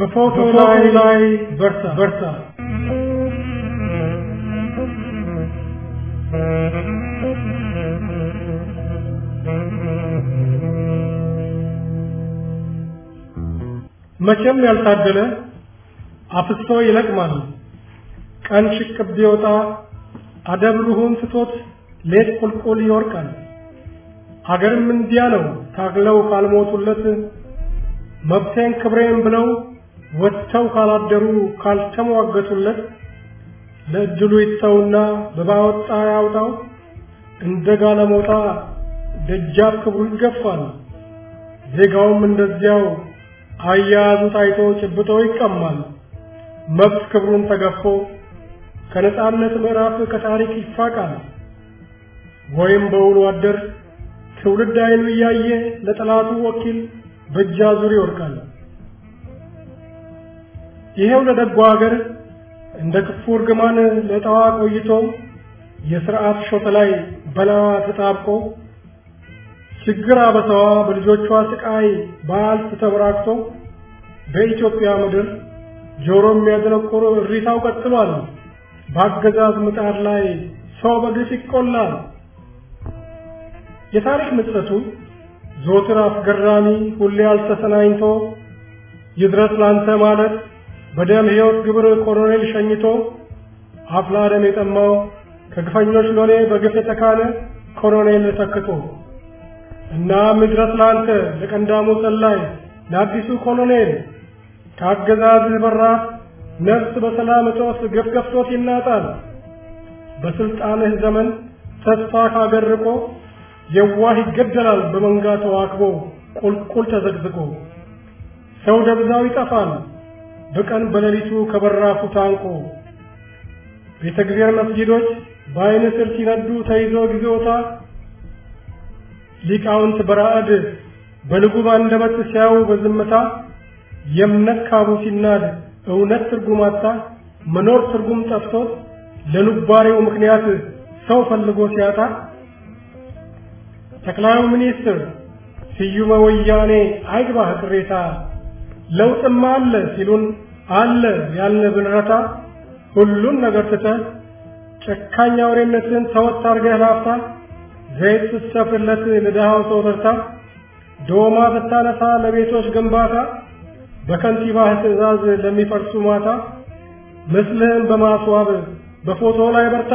በፎቶ ላይ በርታ በርታ መቼም ያልታደለ አፍስቶ ይለቅማል። ቀን ሽቅብ ቢወጣ አደብሩሁን ትቶት ሌት ቁልቁል ይወርቃል። አገርም እንዲያ ነው ታግለው ካልሞቱለት መብቴን ክብሬን ብለው ወጥተው ካላደሩ ካልተሟገቱለት ለእድሉ ይተውና በባወጣ ያውጣው እንደ ጋለሞታ ደጃፍ ክብሩ ይገፋል። ዜጋውም እንደዚያው አያያዙ ታይቶ ጭብጦ ይቀማል። መብት ክብሩን ተገፎ ከነጻነት ምዕራፍ ከታሪክ ይፋቃል። ወይም በውሎ አደር ትውልድ አይኑ እያየ ለጠላቱ ወኪል በእጅ አዙር ይወድቃል። ይሄው ለደጎ ሀገር እንደ ክፉ እርግማን ለጠዋ ቆይቶ የሥርዓት ሾት ላይ በላዋ ተጣብቆ ችግር አበሳዋ በልጆቿ ስቃይ በአልፍ ተበራክቶ በኢትዮጵያ ምድር ጆሮ የሚያደነቁር እሪታው ቀጥሏል። በአገዛዝ ምጣድ ላይ ሰው በግፍ ይቆላል። የታሪክ ምጸቱ ዞትር አስገራሚ ሁሌ አልተሰናኝቶ ይድረስ ላንተ ማለት በደም ሕይወት ግብር ኮሎኔል ሸኝቶ አፍላ ደም የጠማው ከግፈኞች ሎሌ በግፍ የተካነ ኮሎኔል ተክቶ እናም ይድረስ ላንተ ለቀንዳሙ ሰላይ ለአዲሱ ኮሎኔል ከአገዛዝህ በራፍ ነፍስ በሰላም እጦት ገፍ ገፍቶት ይናጣል። በስልጣንህ ዘመን ተስፋ ካገር ርቆ የዋህ ይገደላል በመንጋ ተዋክቦ ቁልቁል ተዘግዝቆ ሰው ደብዛው ይጠፋል በቀን በሌሊቱ ከበራፉ ታንቆ ቤተ እግዚአብሔር መስጊዶች በአይን ስር ሲነዱ ተይዞ ጊዜዎታ ሊቃውንት በራዕድ በልጉም አንደበት ሲያዩ በዝምታ የእምነት ካቡ ሲናድ እውነት ትርጉም አጣ መኖር ትርጉም ጠፍቶት ለኑባሬው ምክንያት ሰው ፈልጎ ሲያጣ ጠቅላዩ ሚኒስትር ስዩመ ወያኔ አይግባህ ቅሬታ ለውጥማ አለ ሲሉን አለ ያልን ብንረታ ሁሉን ነገር ትተህ ጨካኝ አውሬነትን ተወት አድርገህ ላፍታ ዘይት ስትሰፍርለት ለድሃው ሰው ተርታ ዶማ ብታነሳ ለቤቶች ግንባታ በከንቲባህ ትዕዛዝ ለሚፈርሱ ማታ ምስልህን በማስዋብ በፎቶ ላይ በርታ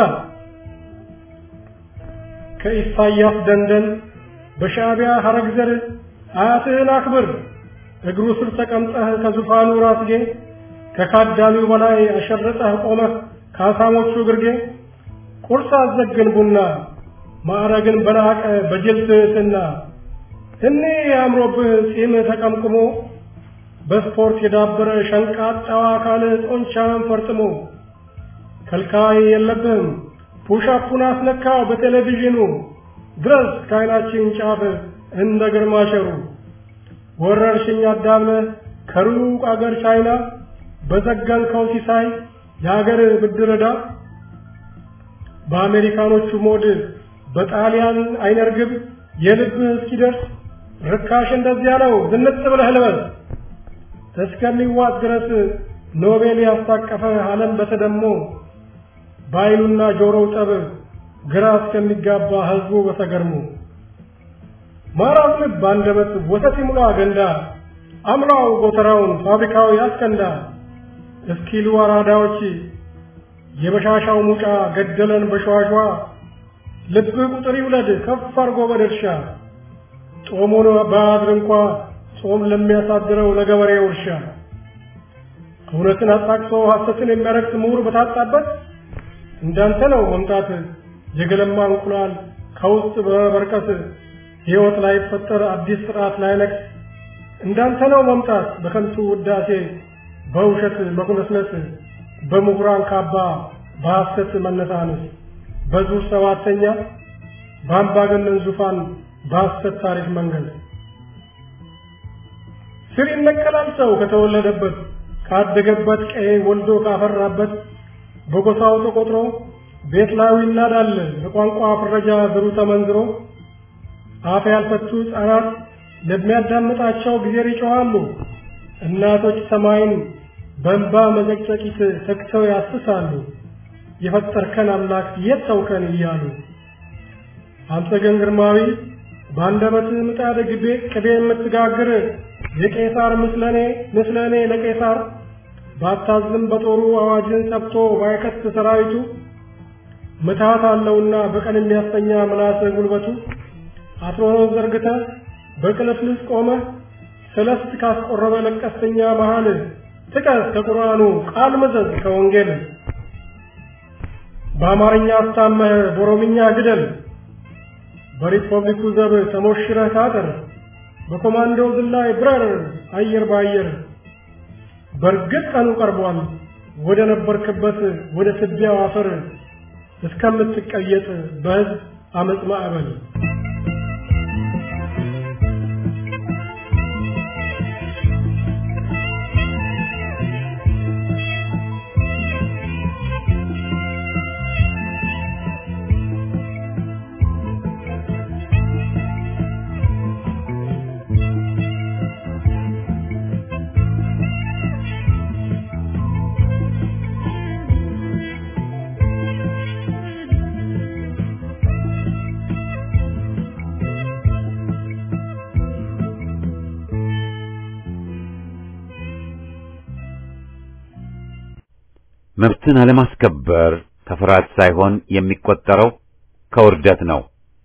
ከኢሳያስ ደንደን በሻዕቢያ ሐረግ ዘር አያትህን አክብር እግሩ ስር ተቀምጠህ ከዙፋኑ ራስጌ ከካዳሚው በላይ አሸርጠህ ቆመህ ከአሳሞቹ ግርጌ ቁርስ አዘግን ቡና ማዕረግን በናቀ በጅል ትሕትና እኔ አምሮብህ ጺም ተቀምቅሞ በስፖርት የዳበረ ሸንቃጣዋ አካል ጦንቻን ፈርጥሞ ከልካይ የለብህም ፑሻፑን አስነካው በቴሌቪዥኑ ድረስ ከዓይናችን ጫፍ እንደ ግርማ ሸሩ ወረርሽኝ አዳብለህ ከሩቅ አገር ቻይና በዘጋንከው ሲሳይ የአገር ብድር ዕዳ በአሜሪካኖቹ ሞድ በጣሊያን አይነርግብ የልብህ እስኪደርስ ርካሽ እንደዚያ ነው ዝንጥ ብለህ ልበስ እስከሚዋጥ ድረስ ኖቤል ያስታቀፈ ዓለም በተደሞ በዓይኑና ጆሮው ጠብ ግራ እስከሚጋባ ሕዝቡ በተገርሞ ማራው ልብ አንደበት ወተት ይሙላ ገንዳ አምላው ጎተራውን ፋብሪካው ያስከንዳ እስኪሉ አራዳዎች የበሻሻው ሙጫ ገደለን በሸዋሿ ልብህ ቁጥር ይውለድ ከፍ አርጎ በድርሻ ጦሙን በአድር እንኳ ጾም ለሚያሳድረው ለገበሬው እርሻ እውነትን አጣቅሶ ሐሰትን የሚያረክስ ምሁር በታጣበት እንዳንተ ነው መምጣት የገለማ እንቁላል ከውስጥ በበርቀት ሕይወት ላይ ፈጠር አዲስ ስርዓት ላይ ነግስ እንዳንተ ነው መምጣት በከንቱ ውዳሴ በውሸት መኩነስነስ በምሁራን ካባ በሐሰት መነሳነስ በዙር ሰባተኛ በአምባገነን ዙፋን በሐሰት ታሪክ መንገድ ስር ይነቀላል ሰው ከተወለደበት ካደገበት ቀዬ ወልዶ ካፈራበት በጎሳው ተቆጥሮ ቤት ላዩ ይናዳል በቋንቋ ፍረጃ ዘሩ ተመንዝሮ አፍ ያልፈቱ ሕፃናት ለሚያዳምጣቸው ጊዜ ይጮኻሉ። እናቶች ሰማይን በእንባ መዘቅዘቂት ተግተው ያስሳሉ የፈጠርከን አምላክ የት ተውከን እያሉ አንተ ግን ግርማዊ በአንደበትህ ምጣድ ግቤ ቅቤ የምትጋግር የቄሳር ምስለኔ ምስለኔ ለቄሳር ባታዝም በጦሩ አዋጅን ሰብቶ ባይከት ሰራዊቱ ምትሃት አለውና በቀን የሚያስተኛ ምላስ ጉልበቱ አትሮኖስ ዘርግተ በቅልፍልፍ ቆመ ሰለስት ካስቆረበ ለቀስተኛ መሃል ጥቀስ ከቁርአኑ ቃል መዘዝ ከወንጌል በአማርኛ አስታመህ በኦሮምኛ ግደል በሪፐብሊኩ ዘብ ተሞሽረህ ታጠር በኮማንዶ ዝላይ ብረር አየር በአየር በእርግጥ ቀኑ ቀርቧል ወደ ነበርክበት ወደ ትቢያው አፈር እስከምትቀየጥ በሕዝብ አመፅ ማዕበል
መብትን አለማስከበር ከፍርሃት ሳይሆን የሚቆጠረው ከውርደት ነው።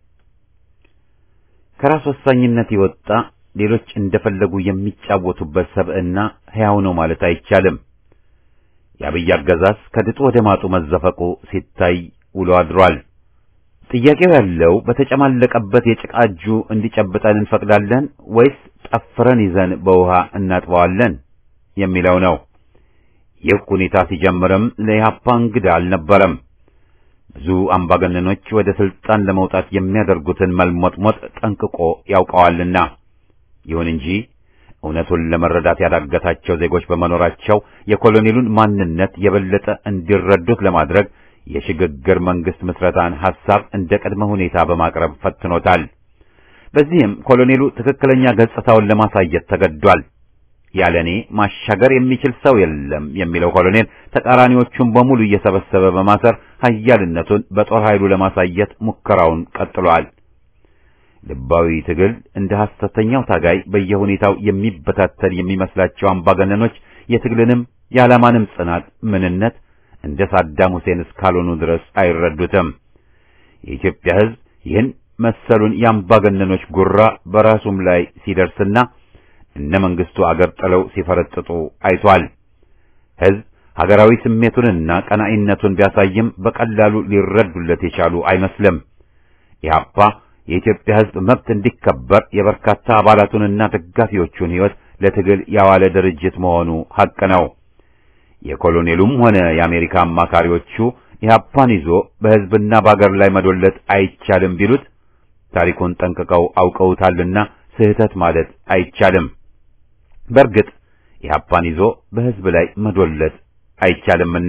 ከራስ ወሳኝነት የወጣ ሌሎች እንደፈለጉ የሚጫወቱበት ሰብዕና ሕያው ነው ማለት አይቻልም። የአብይ አገዛዝ ከድጡ ወደ ማጡ መዘፈቁ ሲታይ ውሎ አድሯል። ጥያቄው ያለው በተጨማለቀበት የጭቃ እጁ እንዲጨብጠን እንፈቅዳለን ወይስ ጠፍረን ይዘን በውሃ እናጥበዋለን የሚለው ነው። ይህ ሁኔታ ሲጀምርም ለኢህአፓ እንግዳ አልነበረም። ብዙ አምባገነኖች ወደ ስልጣን ለመውጣት የሚያደርጉትን መልሞጥሞጥ ጠንቅቆ ያውቀዋልና። ይሁን እንጂ እውነቱን ለመረዳት ያዳገታቸው ዜጎች በመኖራቸው የኮሎኔሉን ማንነት የበለጠ እንዲረዱት ለማድረግ የሽግግር መንግስት ምስረታን ሐሳብ እንደ ቅድመ ሁኔታ በማቅረብ ፈትኖታል። በዚህም ኮሎኔሉ ትክክለኛ ገጽታውን ለማሳየት ተገዷል። ያለኔ ማሻገር የሚችል ሰው የለም የሚለው ኮሎኔል ተቃራኒዎቹን በሙሉ እየሰበሰበ በማሰር ኃያልነቱን በጦር ኃይሉ ለማሳየት ሙከራውን ቀጥሏል። ልባዊ ትግል እንደ ሐሰተኛው ታጋይ በየሁኔታው የሚበታተን የሚመስላቸው አምባገነኖች የትግልንም የዓላማንም ጽናት ምንነት እንደ ሳዳም ሁሴን እስካልሆኑ ድረስ አይረዱትም። የኢትዮጵያ ሕዝብ ይህን መሰሉን የአምባገነኖች ጉራ በራሱም ላይ ሲደርስና እነ መንግስቱ አገር ጥለው ሲፈረጥጡ አይቷል። ሕዝብ ሀገራዊ ስሜቱንና ቀናኢነቱን ቢያሳይም በቀላሉ ሊረዱለት የቻሉ አይመስልም። ኢህአፓ የኢትዮጵያ ሕዝብ መብት እንዲከበር የበርካታ አባላቱንና ደጋፊዎቹን ሕይወት ለትግል ያዋለ ድርጅት መሆኑ ሐቅ ነው። የኮሎኔሉም ሆነ የአሜሪካ አማካሪዎቹ ኢህአፓን ይዞ በሕዝብና በአገር ላይ መዶለት አይቻልም ቢሉት ታሪኩን ጠንቅቀው አውቀውታልና ስህተት ማለት አይቻልም። በእርግጥ ኢህአፓን ይዞ በሕዝብ ላይ መዶለት አይቻልምና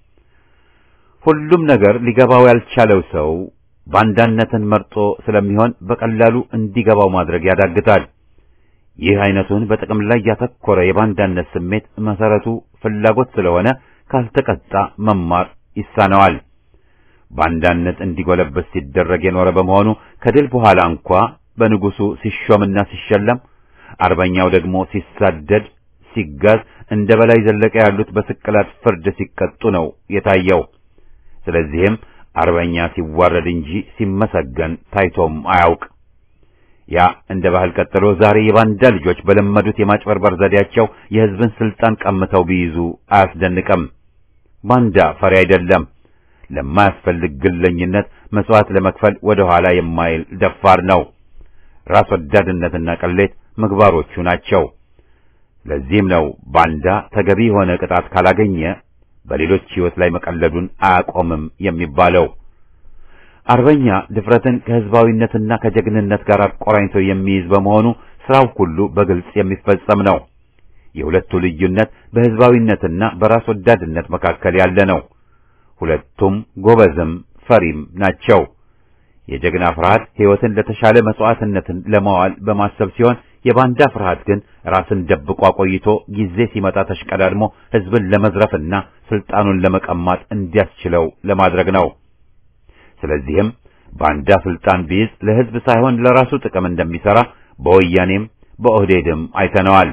ሁሉም ነገር ሊገባው ያልቻለው ሰው ባንዳነትን መርጦ ስለሚሆን በቀላሉ እንዲገባው ማድረግ ያዳግታል። ይህ አይነቱን በጥቅም ላይ ያተኮረ የባንዳነት ስሜት መሰረቱ ፍላጎት ስለሆነ ካልተቀጣ መማር ይሳነዋል። ባንዳነት እንዲጎለበት ሲደረግ የኖረ በመሆኑ ከድል በኋላ እንኳ በንጉሱ ሲሾምና ሲሸለም፣ አርበኛው ደግሞ ሲሳደድ፣ ሲጋዝ፣ እንደ በላይ ዘለቀ ያሉት በስቅላት ፍርድ ሲቀጡ ነው የታየው። ስለዚህም አርበኛ ሲዋረድ እንጂ ሲመሰገን ታይቶም አያውቅ። ያ እንደ ባህል ቀጥሎ ዛሬ የባንዳ ልጆች በለመዱት የማጭበርበር ዘዴያቸው የሕዝብን ስልጣን ቀምተው ቢይዙ አያስደንቅም። ባንዳ ፈሪ አይደለም። ለማያስፈልግ ግለኝነት መስዋዕት ለመክፈል ወደ ኋላ የማይል ደፋር ነው። ራስ ወዳድነትና ቅሌት ምግባሮቹ ናቸው። ለዚህም ነው ባንዳ ተገቢ የሆነ ቅጣት ካላገኘ በሌሎች ሕይወት ላይ መቀለዱን አያቆምም የሚባለው። አርበኛ ድፍረትን ከሕዝባዊነትና ከጀግንነት ጋር አቆራኝቶ የሚይዝ በመሆኑ ስራው ሁሉ በግልጽ የሚፈጸም ነው። የሁለቱ ልዩነት በሕዝባዊነትና በራስ ወዳድነት መካከል ያለ ነው። ሁለቱም ጎበዝም ፈሪም ናቸው። የጀግና ፍርሃት ሕይወትን ለተሻለ መስዋዕትነትን ለማዋል በማሰብ ሲሆን የባንዳ ፍርሃት ግን ራስን ደብቆ አቆይቶ ጊዜ ሲመጣ ተሽቀዳድሞ ሕዝብን ለመዝረፍና ስልጣኑን ለመቀማት እንዲያስችለው ለማድረግ ነው። ስለዚህም ባንዳ ስልጣን ቢይዝ ለሕዝብ ሳይሆን ለራሱ ጥቅም እንደሚሰራ በወያኔም በኦህዴድም አይተነዋል።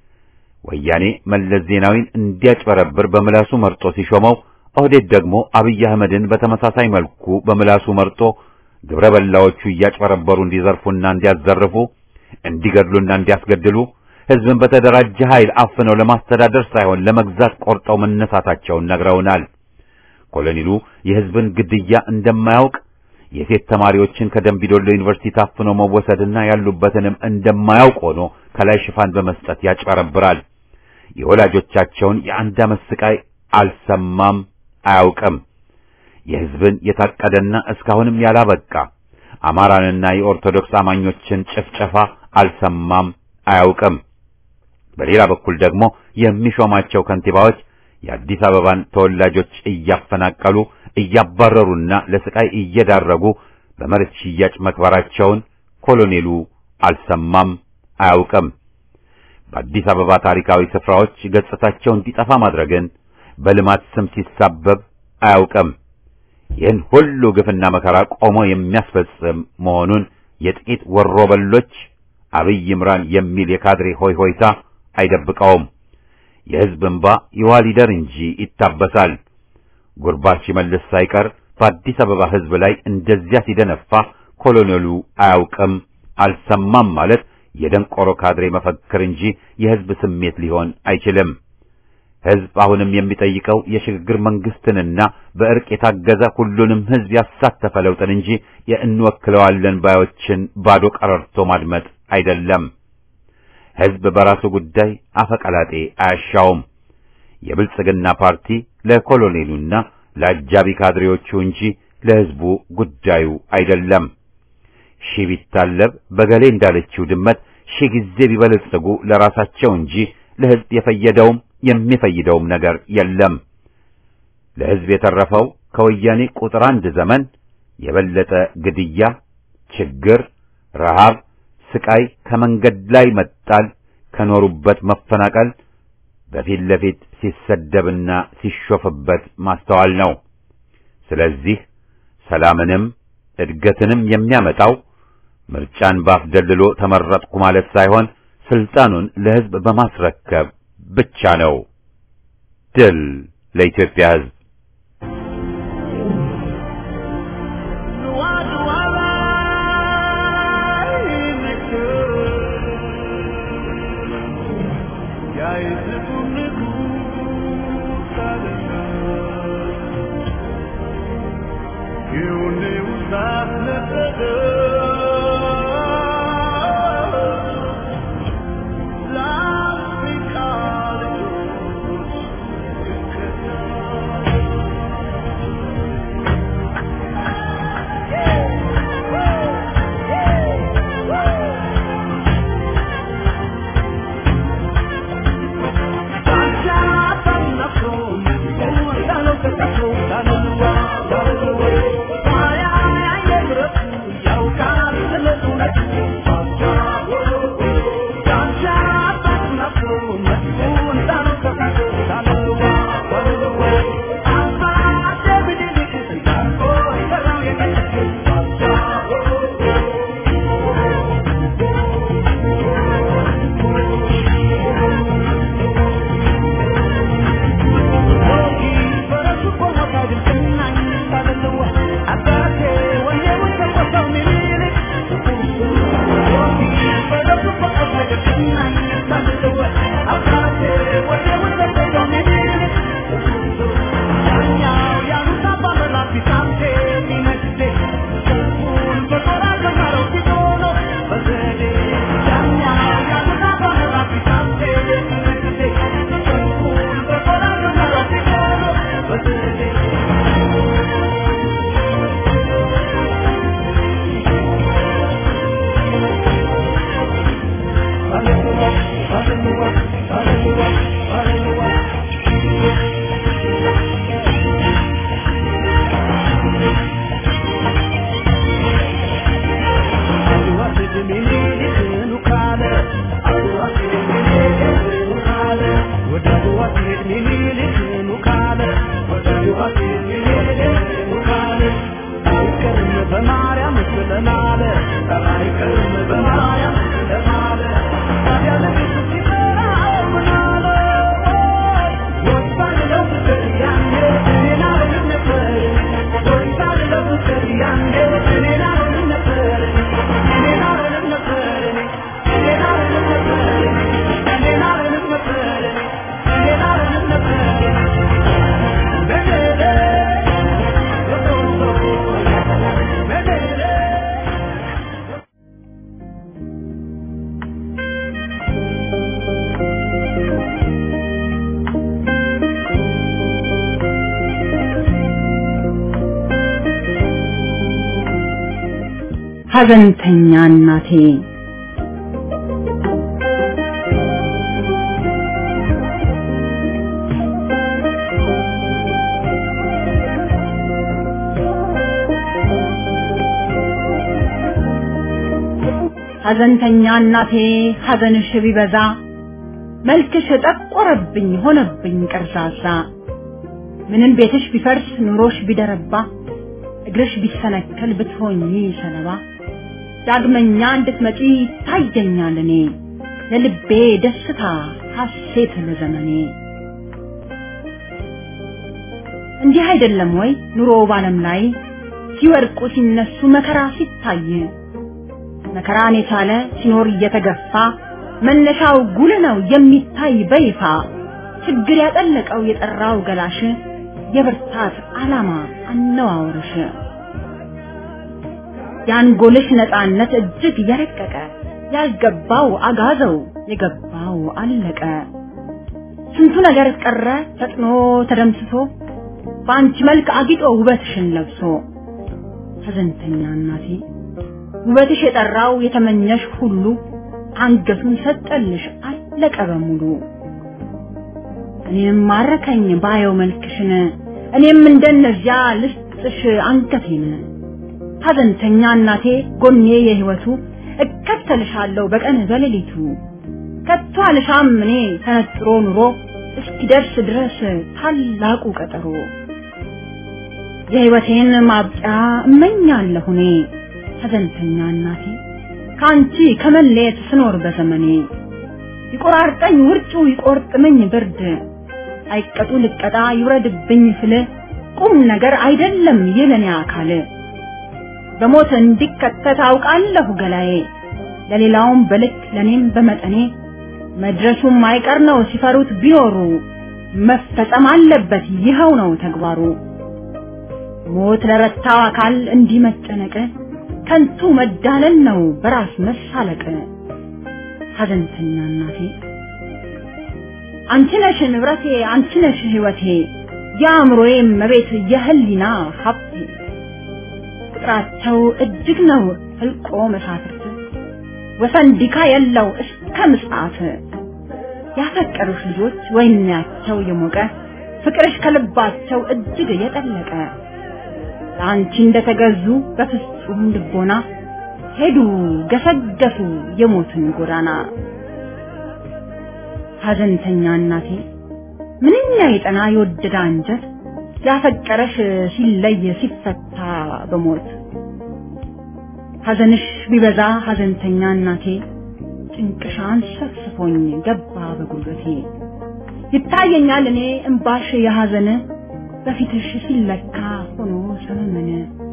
ወያኔ መለስ ዜናዊን እንዲያጭበረብር በምላሱ መርጦ ሲሾመው፣ ኦህዴድ ደግሞ አብይ አህመድን በተመሳሳይ መልኩ በምላሱ መርጦ ግብረ በላዎቹ እያጭበረበሩ እንዲዘርፉና እንዲያዘርፉ፣ እንዲገድሉና እንዲያስገድሉ ሕዝብን በተደራጀ ኃይል አፍነው ለማስተዳደር ሳይሆን ለመግዛት ቆርጠው መነሳታቸውን ነግረውናል። ኮሎኔሉ የሕዝብን ግድያ እንደማያውቅ የሴት ተማሪዎችን ከደምቢዶሎ ዩኒቨርሲቲ ታፍኖ መወሰድና ያሉበትንም እንደማያውቅ ሆኖ ከላይ ሽፋን በመስጠት ያጭበረብራል። የወላጆቻቸውን የአንድ ዓመት ስቃይ አልሰማም፣ አያውቅም። የሕዝብን የታቀደና እስካሁንም ያላበቃ አማራንና የኦርቶዶክስ አማኞችን ጭፍጨፋ አልሰማም፣ አያውቅም። በሌላ በኩል ደግሞ የሚሾማቸው ከንቲባዎች የአዲስ አበባን ተወላጆች እያፈናቀሉ እያባረሩና ለስቃይ እየዳረጉ በመሬት ሽያጭ መክበራቸውን ኮሎኔሉ አልሰማም፣ አያውቅም። በአዲስ አበባ ታሪካዊ ስፍራዎች ገጽታቸው እንዲጠፋ ማድረግን በልማት ስም ሲሳበብ አያውቅም። ይህን ሁሉ ግፍና መከራ ቆሞ የሚያስፈጽም መሆኑን የጥቂት ወሮበሎች አብይ ይምራን የሚል የካድሬ ሆይ ሆይታ አይደብቀውም። የሕዝብ እንባ ይዋሊደር እንጂ ይታበሳል። ጉርባት ሲመልስ ሳይቀር በአዲስ አበባ ሕዝብ ላይ እንደዚያ ሲደነፋ ኮሎኔሉ አያውቅም አልሰማም ማለት የደንቆሮ ካድሬ መፈክር እንጂ የሕዝብ ስሜት ሊሆን አይችልም። ሕዝብ አሁንም የሚጠይቀው የሽግግር መንግስትንና በእርቅ የታገዘ ሁሉንም ሕዝብ ያሳተፈ ለውጥን እንጂ የእንወክለዋለን ባዮችን ባዶ ቀረርቶ ማድመጥ አይደለም። ሕዝብ በራሱ ጉዳይ አፈቀላጤ አያሻውም። የብልጽግና ፓርቲ ለኮሎኔሉና ለአጃቢ ካድሬዎቹ እንጂ ለሕዝቡ ጉዳዩ አይደለም። ሺህ ቢታለብ በገሌ እንዳለችው ድመት ሺህ ጊዜ ቢበለጽጉ ለራሳቸው እንጂ ለሕዝብ የፈየደውም የሚፈይደውም ነገር የለም። ለሕዝብ የተረፈው ከወያኔ ቁጥር አንድ ዘመን የበለጠ ግድያ፣ ችግር፣ ረሃብ፣ ስቃይ፣ ከመንገድ ላይ መጣል፣ ከኖሩበት መፈናቀል፣ በፊት ለፊት ሲሰደብና ሲሾፍበት ማስተዋል ነው። ስለዚህ ሰላምንም እድገትንም የሚያመጣው ምርጫን ባፍ ደልሎ ተመረጥኩ ማለት ሳይሆን ስልጣኑን ለሕዝብ በማስረከብ ብቻ ነው። ድል ለኢትዮጵያ ሕዝብ!
Thank you.
ሐዘንተኛ እናቴ ሐዘንተኛ እናቴ ሐዘንሽ ቢበዛ መልክሽ ጠቆረብኝ ሆነብኝ ቀርዛዛ ምንም ቤትሽ ቢፈርስ ኑሮሽ ቢደረባ እግርሽ ቢሰነከል ብትሆኚ ሰለባ ዳግመኛ እንድትመጪ ታየኛል እኔ ለልቤ ደስታ ሐሴት ለዘመኔ እንዲህ አይደለም ወይ ኑሮ ባለም ላይ ሲወድቁ ሲነሱ መከራ ሲታይ መከራን የቻለ ሲኖር እየተገፋ መነሻው ጉልህ ነው የሚታይ በይፋ ችግር ያጠለቀው የጠራው ገላሽ የብርታት ዓላማ አነዋወርሽ የአንጎልሽ ነፃነት እጅግ የረቀቀ ያልገባው አጋዘው የገባው አለቀ ስንቱ ነገር ቀረ ፈጥኖ ተደምስሶ በአንቺ መልክ አጊጦ ውበትሽን ለብሶ ሐዘንተኛ እናቴ ውበትሽ የጠራው የተመኘሽ ሁሉ አንገቱን ሰጠልሽ አለቀ በሙሉ እኔም ማረከኝ ባየው መልክሽን እኔም እንደነዚያ ልስጥሽ አንገቴን ሐዘንተኛ እናቴ ጎኔ የህይወቱ እከተልሻለሁ በቀን በሌሊቱ ከቶ አልሻም እኔ ተነጥሮ ኑሮ እስኪደርስ ድረስ ታላቁ ቀጠሮ የህይወቴን ማብቂያ እመኛለሁ እኔ ሐዘንተኛ እናቴ ከአንቺ ከመለየት ስኖር በዘመኔ ይቆራርጠኝ ውርጩ ይቆርጥመኝ ብርድ አይቀጡ ልቀጣ ይውረድብኝ ስል ቁም ነገር አይደለም የለኔ አካል በሞት እንዲከተት አውቃለሁ ገላዬ ለሌላውም በልክ ለኔም በመጠኔ መድረሱም አይቀር ነው ሲፈሩት ቢኖሩ መፈጸም አለበት ይኸው ነው ተግባሩ ሞት ለረታው አካል እንዲህ መጨነቅ ከንቱ መዳለል ነው በራስ መሳለቅ ሐዘንተኛ እናቴ አንቺ ነሽ ንብረቴ አንቺ ነሽ ህይወቴ የአእምሮዬ መቤት የህሊና ሀብቴ ቁጥራቸው እጅግ ነው ህልቆ መሳፍርት ወሰን ዲካ የለው እስከ ምጽአት ያፈቀሩሽ ልጆች ወይናቸው የሞቀ ፍቅርሽ ከልባቸው እጅግ የጠለቀ ለአንቺ እንደተገዙ በፍጹም ልቦና ሄዱ ገሰገሱ የሞትን ጎዳና ሐዘንተኛ እናቴ ምንኛ የጠና የወደደ አንጀት ያፈቀረሽ ሲለይ ሲፈታ በሞት ሐዘንሽ ቢበዛ ሐዘንተኛ እናቴ ጭንቅሻን ሰፍስፎኝ ገባ በጉልበቴ ይታየኛል እኔ እምባሽ የሐዘን በፊትሽ ሲለካ ሆኖ ሰመመነ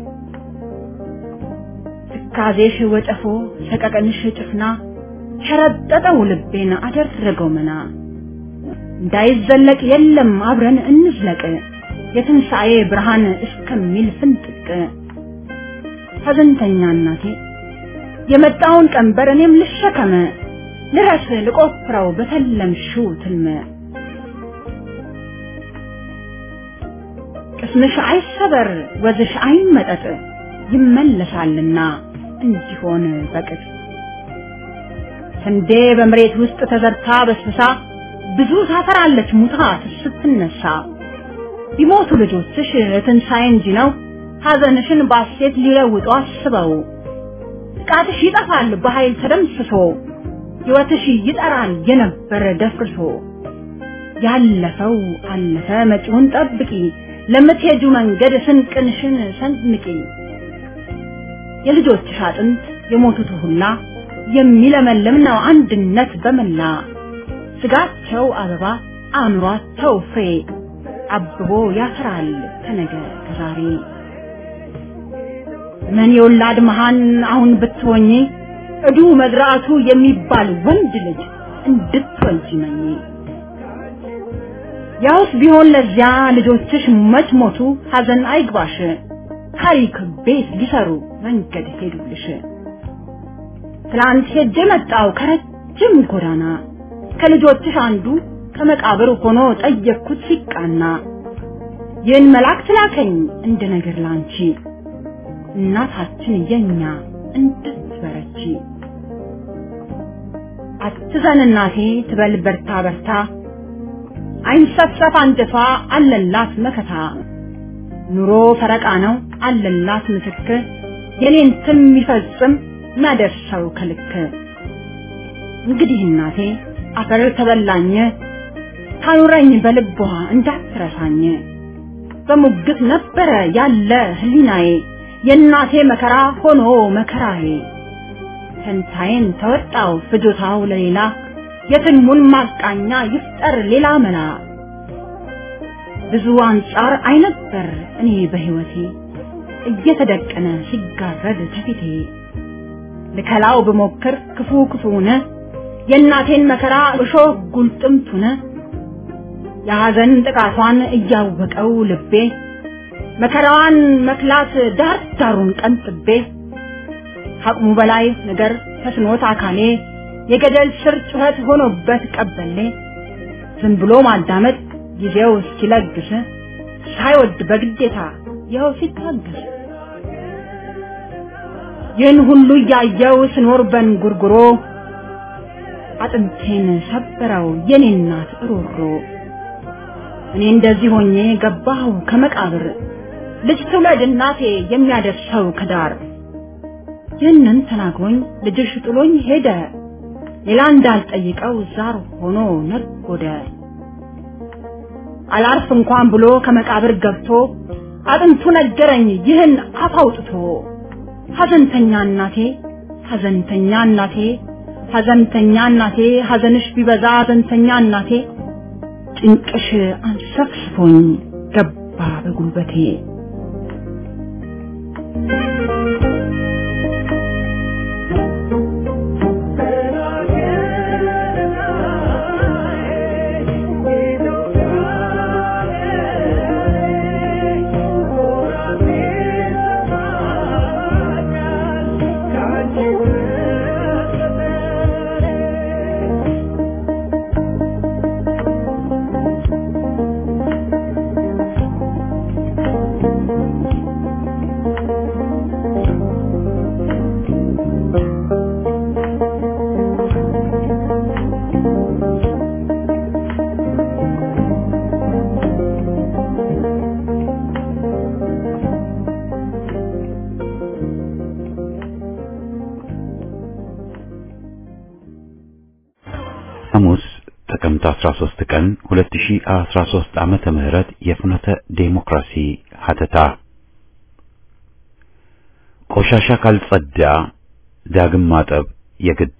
ትካዜሽ ወጨፎ ሰቀቀንሽ ጭፍና ሸረጠጠው ልቤን አደረገው መና እንዳይዘለቅ የለም አብረን እንዝለቅ የትንሣኤ ብርሃን እስከሚል ፍንጥቅ ሐዘንተኛ እናቴ የመጣውን ቀንበር እኔም ልሸከመ ልረስ ልቆፍረው በተለምሽው ትልመ ቅስምሽ አይሰበር ወዝሽ አይመጠጥ ይመለሳልና እንዲሆን በቅጥ ስንዴ በመሬት ውስጥ ተዘርታ በስብሳ ብዙ ታፈራለች ሙታ ስትነሳ ቢሞቱ ልጆችሽ ትንሣኤ እንጂ ነው ሐዘንሽን ባሴት ሊለውጡ አስበው ጥቃትሽ ይጠፋል በኃይል ተደምስሶ ሕይወትሽ ይጠራል የነበረ ደፍርሶ ያለፈው አለፈ መጪውን ጠብቂ ለምትሄጁ መንገድ ስንቅንሽን ሰንምቂ የልጆችሽ አጥንት የሞቱት ሁላ የሚለመልም ነው አንድነት በመላ ስጋቸው አበባ አእምሯቸው ፍሬ አብቦ ያፈራል ከነገ ከዛሬ ምን የወላድ መሃን አሁን ብትሆኚ እዱ መዝራቱ የሚባል ወንድ ልጅ እንድትወልጂ መኝ ያውስ ቢሆን ለዚያ ልጆችሽ መች ሞቱ ሐዘን አይግባሽ ታሪክ ቤት ሊሰሩ መንገድ ሄዱልሽ ትላንት ሄጄ መጣው ከረጅም ጎዳና ከልጆችሽ አንዱ ከመቃብር ሆኖ ጠየቅኩት ሲቃና ይህን መልአክ ላከኝ እንደ ነገር ላንቺ እናታችን የኛ እንድትበረቺ አትዘን እናቴ ትበል በርታ በርታ አይንሰፈፍ አንጀቷ አለላት መከታ ኑሮ ፈረቃ ነው አለላት ምስክር የኔን ስም የሚፈጽም ማደርሰው ከልክ እንግዲህ እናቴ አፈር ተበላኝ ታኑረኝ በልቧ እንዳትረሳኝ በሙግት ነበረ ያለ ህሊናዬ የእናቴ መከራ ሆኖ መከራዬ ፈንታዬን ተወጣው ፍጆታው ለሌላ የትልሙን ማቃኛ ይፍጠር ሌላ መላ ብዙ አንጻር አይነበር እኔ በህይወቴ እየተደቀነ ሲጋረድ ከፊቴ ልከላው ብሞክር ክፉ ክፉነ የእናቴን መከራ እሾህ ጉልጥምቱነ የሐዘን ጥቃቷን እያወቀው ልቤ መከራዋን መክላት ዳር ዳሩን ቀንጥቤ ከአቅሙ በላይ ነገር ተስኖት አካሌ የገደል ስር ጩኸት ሆኖበት ቀበሌ ዝም ብሎ ማዳመጥ ጊዜው እስኪለግስ ሳይወድ በግዴታ ይኸው ሲታገስ ይህን ሁሉ እያየው ስኖር በንጉርጉሮ አጥንቴን ሰበረው የኔ እናት ሮሮ እኔ እንደዚህ ሆኜ ገባሁ ከመቃብር ልጅ ትውለድ እናቴ የሚያደርሰው ከዳር ይህንን ተናግሮኝ ልጅሽ ጥሎኝ ሄደ ሌላ እንዳልጠይቀው ዛር ሆኖ ነጎደ አላርፍ እንኳን ብሎ ከመቃብር ገብቶ አጥንቱ ነገረኝ ይህን አፍ አውጥቶ ሐዘንተኛ እናቴ ሐዘንተኛ እናቴ ሐዘንተኛ እናቴ ሐዘንሽ ቢበዛ ሐዘንተኛ እናቴ ጭንቅሽ አንሰፍስፎኝ ገባ በጉልበቴ
ሐሙስ ጥቅምት 13 ቀን 2013 ዓመተ ምህረት የፍኖተ ዴሞክራሲ ሀተታ ቆሻሻ ካልጸዳ ዳግም ማጠብ የግድ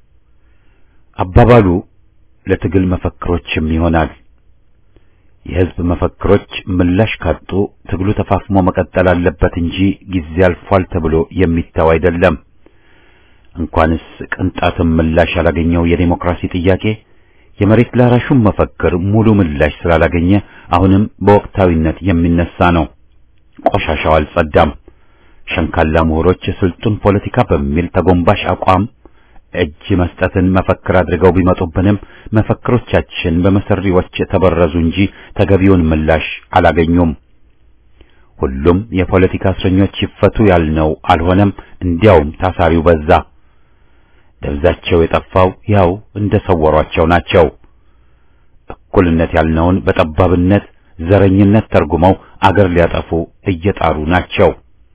አባባሉ ለትግል መፈክሮችም ይሆናል። የህዝብ መፈክሮች ምላሽ ካጡ ትግሉ ተፋፍሞ መቀጠል አለበት እንጂ ጊዜ አልፏል ተብሎ የሚተው አይደለም። እንኳንስ ቅንጣትም ምላሽ ያላገኘው የዴሞክራሲ ጥያቄ የመሬት ላራሹም መፈክር ሙሉ ምላሽ ስላላገኘ አሁንም በወቅታዊነት የሚነሳ ነው። ቆሻሻው አልጸዳም። ሸንካላ ምሁሮች ስልጡን ፖለቲካ በሚል ተጎንባሽ አቋም እጅ መስጠትን መፈክር አድርገው ቢመጡብንም መፈክሮቻችን በመሰሪዎች ተበረዙ እንጂ ተገቢውን ምላሽ አላገኙም። ሁሉም የፖለቲካ እስረኞች ይፈቱ ያልነው አልሆነም። እንዲያውም ታሳሪው በዛ። ደብዛቸው የጠፋው ያው እንደሰወሯቸው ናቸው። እኩልነት ያልነውን በጠባብነት ዘረኝነት ተርጉመው አገር ሊያጠፉ እየጣሩ ናቸው።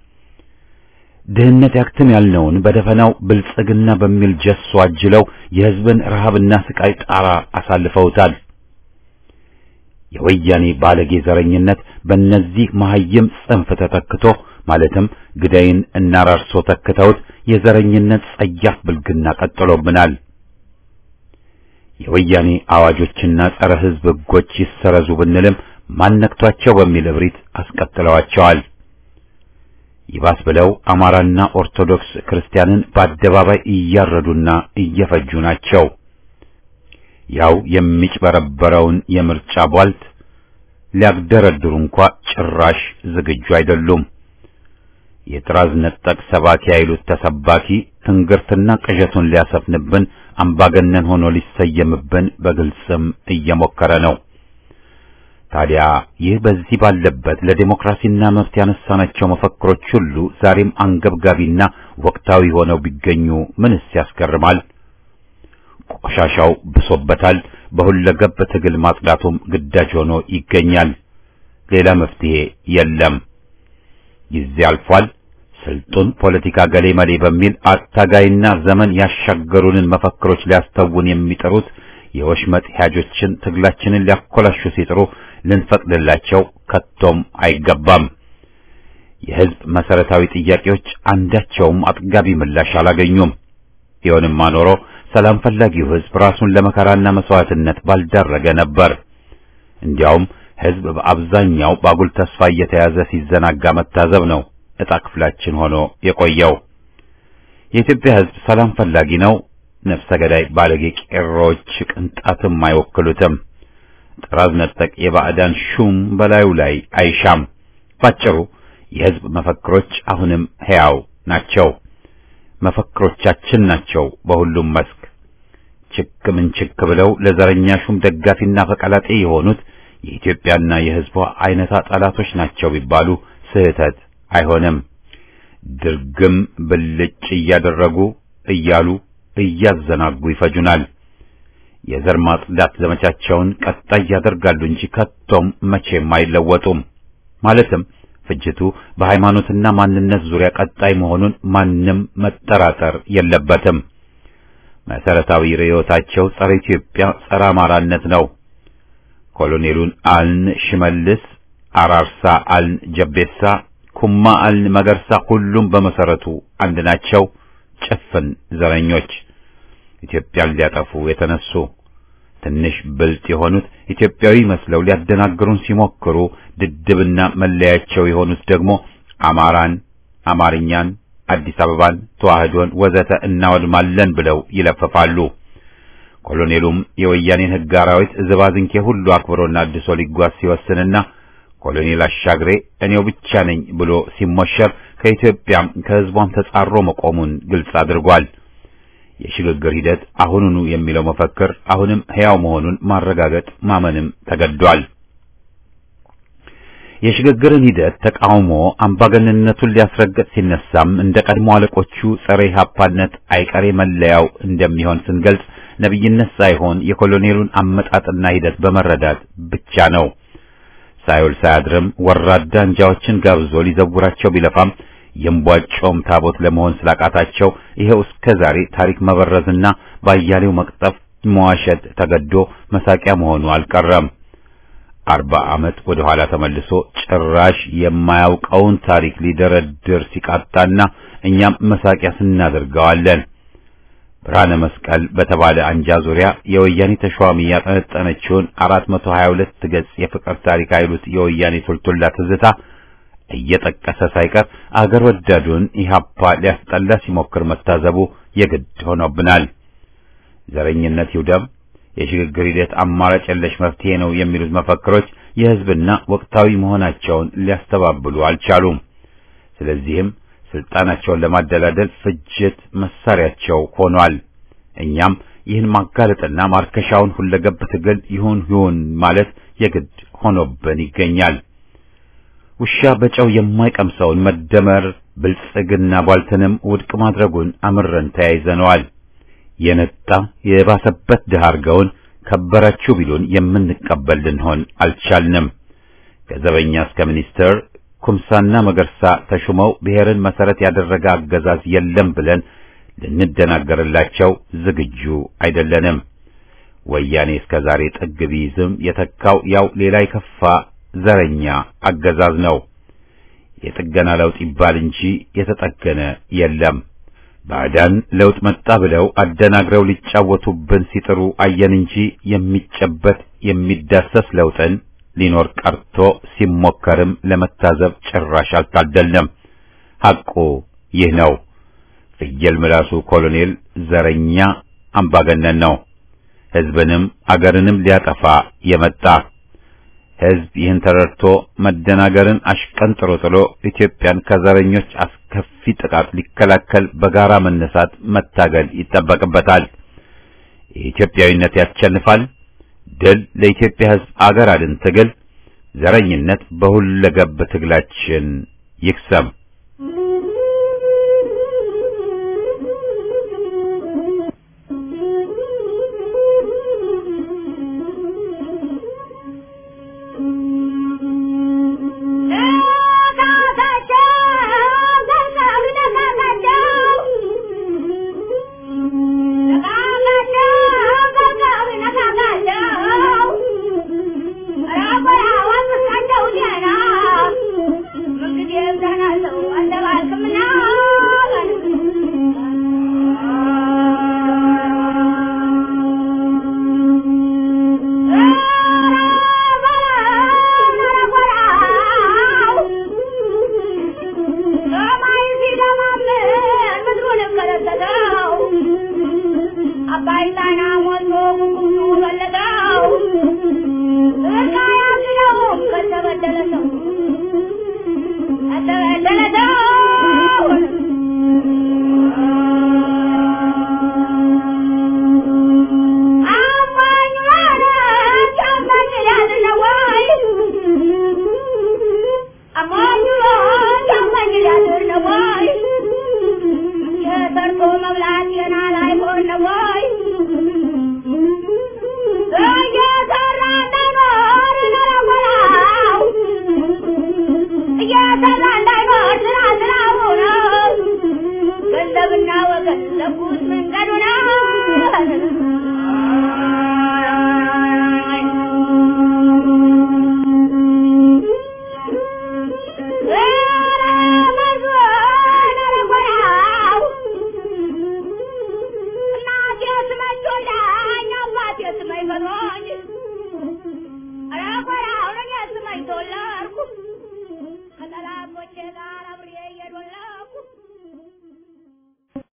ድህነት ያክትም ያልነውን በደፈናው ብልጽግና በሚል ጀሶ አጅለው የሕዝብን ረሃብና ስቃይ ጣራ አሳልፈውታል። የወያኔ ባለጌ ዘረኝነት በእነዚህ መሐይም ጽንፍ ተተክቶ ማለትም ግዳይን እና ራርሶ ተክተውት የዘረኝነት ጸያፍ ብልግና ቀጥሎብናል። የወያኔ አዋጆችና ጸረ ሕዝብ ሕጎች ይሰረዙ ብንልም ማነክቷቸው በሚል እብሪት አስቀጥለዋቸዋል። ይባስ ብለው አማራና ኦርቶዶክስ ክርስቲያንን በአደባባይ እያረዱና እየፈጁ ናቸው። ያው የሚጭበረበረውን የምርጫ ቧልት ሊያግደረድሩ እንኳ ጭራሽ ዝግጁ አይደሉም። የጥራዝ ነጠቅ ሰባኪ አይሉት ተሰባኪ ትንግርትና ቅዠቱን ሊያሰፍንብን አምባገነን ሆኖ ሊሰየምብን በግልጽም እየሞከረ ነው። ታዲያ ይህ በዚህ ባለበት ለዴሞክራሲና መብት ያነሳናቸው መፈክሮች ሁሉ ዛሬም አንገብጋቢና ወቅታዊ ሆነው ቢገኙ ምንስ ያስገርማል? ቆሻሻው ብሶበታል። በሁለገብ ትግል ማጽዳቱም ግዳጅ ሆኖ ይገኛል። ሌላ መፍትሄ የለም። ጊዜ አልፏል። ስልጡን ፖለቲካ ገሌ መሌ በሚል አታጋይና ዘመን ያሻገሩንን መፈክሮች ሊያስተውን የሚጥሩት የወሽመጥ ሂያጆችን ትግላችንን ሊያኮላሹ ሲጥሩ ልንፈቅድላቸው ከቶም አይገባም። የሕዝብ መሰረታዊ ጥያቄዎች አንዳቸውም አጥጋቢ ምላሽ አላገኙም። ቢሆንማ ኖሮ ሰላም ፈላጊው ሕዝብ ራሱን ለመከራና መስዋዕትነት ባልዳረገ ነበር። እንዲያውም ሕዝብ በአብዛኛው ባጉል ተስፋ እየተያዘ ሲዘናጋ መታዘብ ነው ዕጣ ክፍላችን ሆኖ የቆየው። የኢትዮጵያ ሕዝብ ሰላም ፈላጊ ነው። ነፍሰ ገዳይ ባለጌ ቄሮዎች ቅንጣትም አይወክሉትም። ጥራዝ ነጠቅ የባዕዳን ሹም በላዩ ላይ አይሻም። ባጭሩ የሕዝብ መፈክሮች አሁንም ሕያው ናቸው። መፈክሮቻችን ናቸው በሁሉም መስክ ችክ ምን ችክ ብለው ለዘረኛ ሹም ደጋፊና ፈቀላጤ የሆኑት የኢትዮጵያና የሕዝቧ አይነታ ጠላቶች ናቸው ቢባሉ ስህተት አይሆንም። ድርግም ብልጭ እያደረጉ እያሉ እያዘናጉ ይፈጁናል። የዘር ማጽዳት ዘመቻቸውን ቀጣይ ያደርጋሉ እንጂ ከቶም መቼም አይለወጡም። ማለትም ፍጅቱ በሃይማኖትና ማንነት ዙሪያ ቀጣይ መሆኑን ማንም መጠራጠር የለበትም። መሰረታዊ ርዕዮታቸው ጸረ ኢትዮጵያ፣ ጸረ አማራነት ነው። ኮሎኔሉን አልን ሽመልስ፣ አራርሳ አልን ጀቤሳ፣ ኩማ አልን መገርሳ፣ ሁሉም በመሰረቱ አንድ ናቸው። ጭፍን ዘረኞች ኢትዮጵያን ሊያጠፉ የተነሱ ትንሽ ብልጥ የሆኑት ኢትዮጵያዊ መስለው ሊያደናግሩን ሲሞክሩ ድድብና መለያቸው የሆኑት ደግሞ አማራን፣ አማርኛን፣ አዲስ አበባን፣ ተዋህዶን ወዘተ እናወድማለን ብለው ይለፈፋሉ። ኮሎኔሉም የወያኔን ሕግ አራዊት ዝባዝንኬ ሁሉ አክብሮና አድሶ ሊጓዝ ሲወስንና ኮሎኔል አሻግሬ እኔው ብቻ ነኝ ብሎ ሲሞሸር ከኢትዮጵያም ከሕዝቧም ተጻሮ መቆሙን ግልጽ አድርጓል። የሽግግር ሂደት አሁኑኑ የሚለው መፈክር አሁንም ሕያው መሆኑን ማረጋገጥ ማመንም ተገዷል። የሽግግርን ሂደት ተቃውሞ አምባገነንነቱን ሊያስረግጥ ሲነሳም እንደ ቀድሞ አለቆቹ ጸረ ኢህአፓነት አይቀሬ መለያው እንደሚሆን ስንገልጽ ነብይነት ሳይሆን የኮሎኔሉን አመጣጥና ሂደት በመረዳት ብቻ ነው። ሳይውል ሳያድርም ወራዳ አንጃዎችን ጋብዞ ሊዘውራቸው ቢለፋም የእምቧጮም ታቦት ለመሆን ስላቃታቸው ይሄው እስከ ዛሬ ታሪክ መበረዝና ባያሌው መቅጠፍ መዋሸት ተገዶ መሳቂያ መሆኑ አልቀረም። አርባ ዓመት ወደ ኋላ ተመልሶ ጭራሽ የማያውቀውን ታሪክ ሊደረድር ሲቃጣና እኛም መሳቂያ ስናደርገዋለን። ብርሃነ መስቀል በተባለ አንጃ ዙሪያ የወያኔ ተሿሚ ያጠነጠነችውን 422 ገጽ የፍቅር ታሪክ አይሉት የወያኔ ቶልቶላ ትዝታ እየጠቀሰ ሳይቀር አገር ወዳዱን ኢህአፓ ሊያስጠላ ሲሞክር መታዘቡ የግድ ሆኖብናል። ዘረኝነት ይውደም፣ የሽግግር ሂደት አማራጭ የለሽ መፍትሄ ነው የሚሉት መፈክሮች የሕዝብና ወቅታዊ መሆናቸውን ሊያስተባብሉ አልቻሉም። ስለዚህም ስልጣናቸውን ለማደላደል ፍጅት መሳሪያቸው ሆኗል። እኛም ይህን ማጋለጥና ማርከሻውን ሁለገብ ትግል ይሁን ይሁን ማለት የግድ ሆኖብን ይገኛል። ውሻ በጨው የማይቀምሰውን መደመር ብልጽግና ቧልትንም ውድቅ ማድረጉን አምረን ተያይዘነዋል። የነጣ የባሰበት ድሃ አርገውን ከበራችሁ ቢሉን የምንቀበል ልንሆን አልቻልንም። ከዘበኛ እስከ ሚኒስትር ኩምሳና መገርሳ ተሹመው ብሔርን መሰረት ያደረገ አገዛዝ የለም ብለን ልንደናገርላቸው ዝግጁ አይደለንም። ወያኔ እስከ ዛሬ ጥግ ቢይዝም የተካው ያው ሌላ የከፋ ዘረኛ አገዛዝ ነው። የጥገና ለውጥ ይባል እንጂ የተጠገነ የለም። ባዕዳን ለውጥ መጣ ብለው አደናግረው ሊጫወቱብን ሲጥሩ አየን እንጂ የሚጨበት የሚዳሰስ ለውጥን ሊኖር ቀርቶ ሲሞከርም ለመታዘብ ጭራሽ አልታደልንም። ሐቁ ይህ ነው። ፍየል ምላሱ ኮሎኔል ዘረኛ አምባገነን ነው። ሕዝብንም አገርንም ሊያጠፋ የመጣ ሕዝብ ይህን ተረድቶ መደናገርን አሽቀንጥሮ ጥሎ ኢትዮጵያን ከዘረኞች አስከፊ ጥቃት ሊከላከል በጋራ መነሳት መታገል ይጠበቅበታል። የኢትዮጵያዊነት ያሸንፋል። ድል ለኢትዮጵያ ሕዝብ አገር አድን ትግል ዘረኝነት በሁለገብ ትግላችን ይክሰም።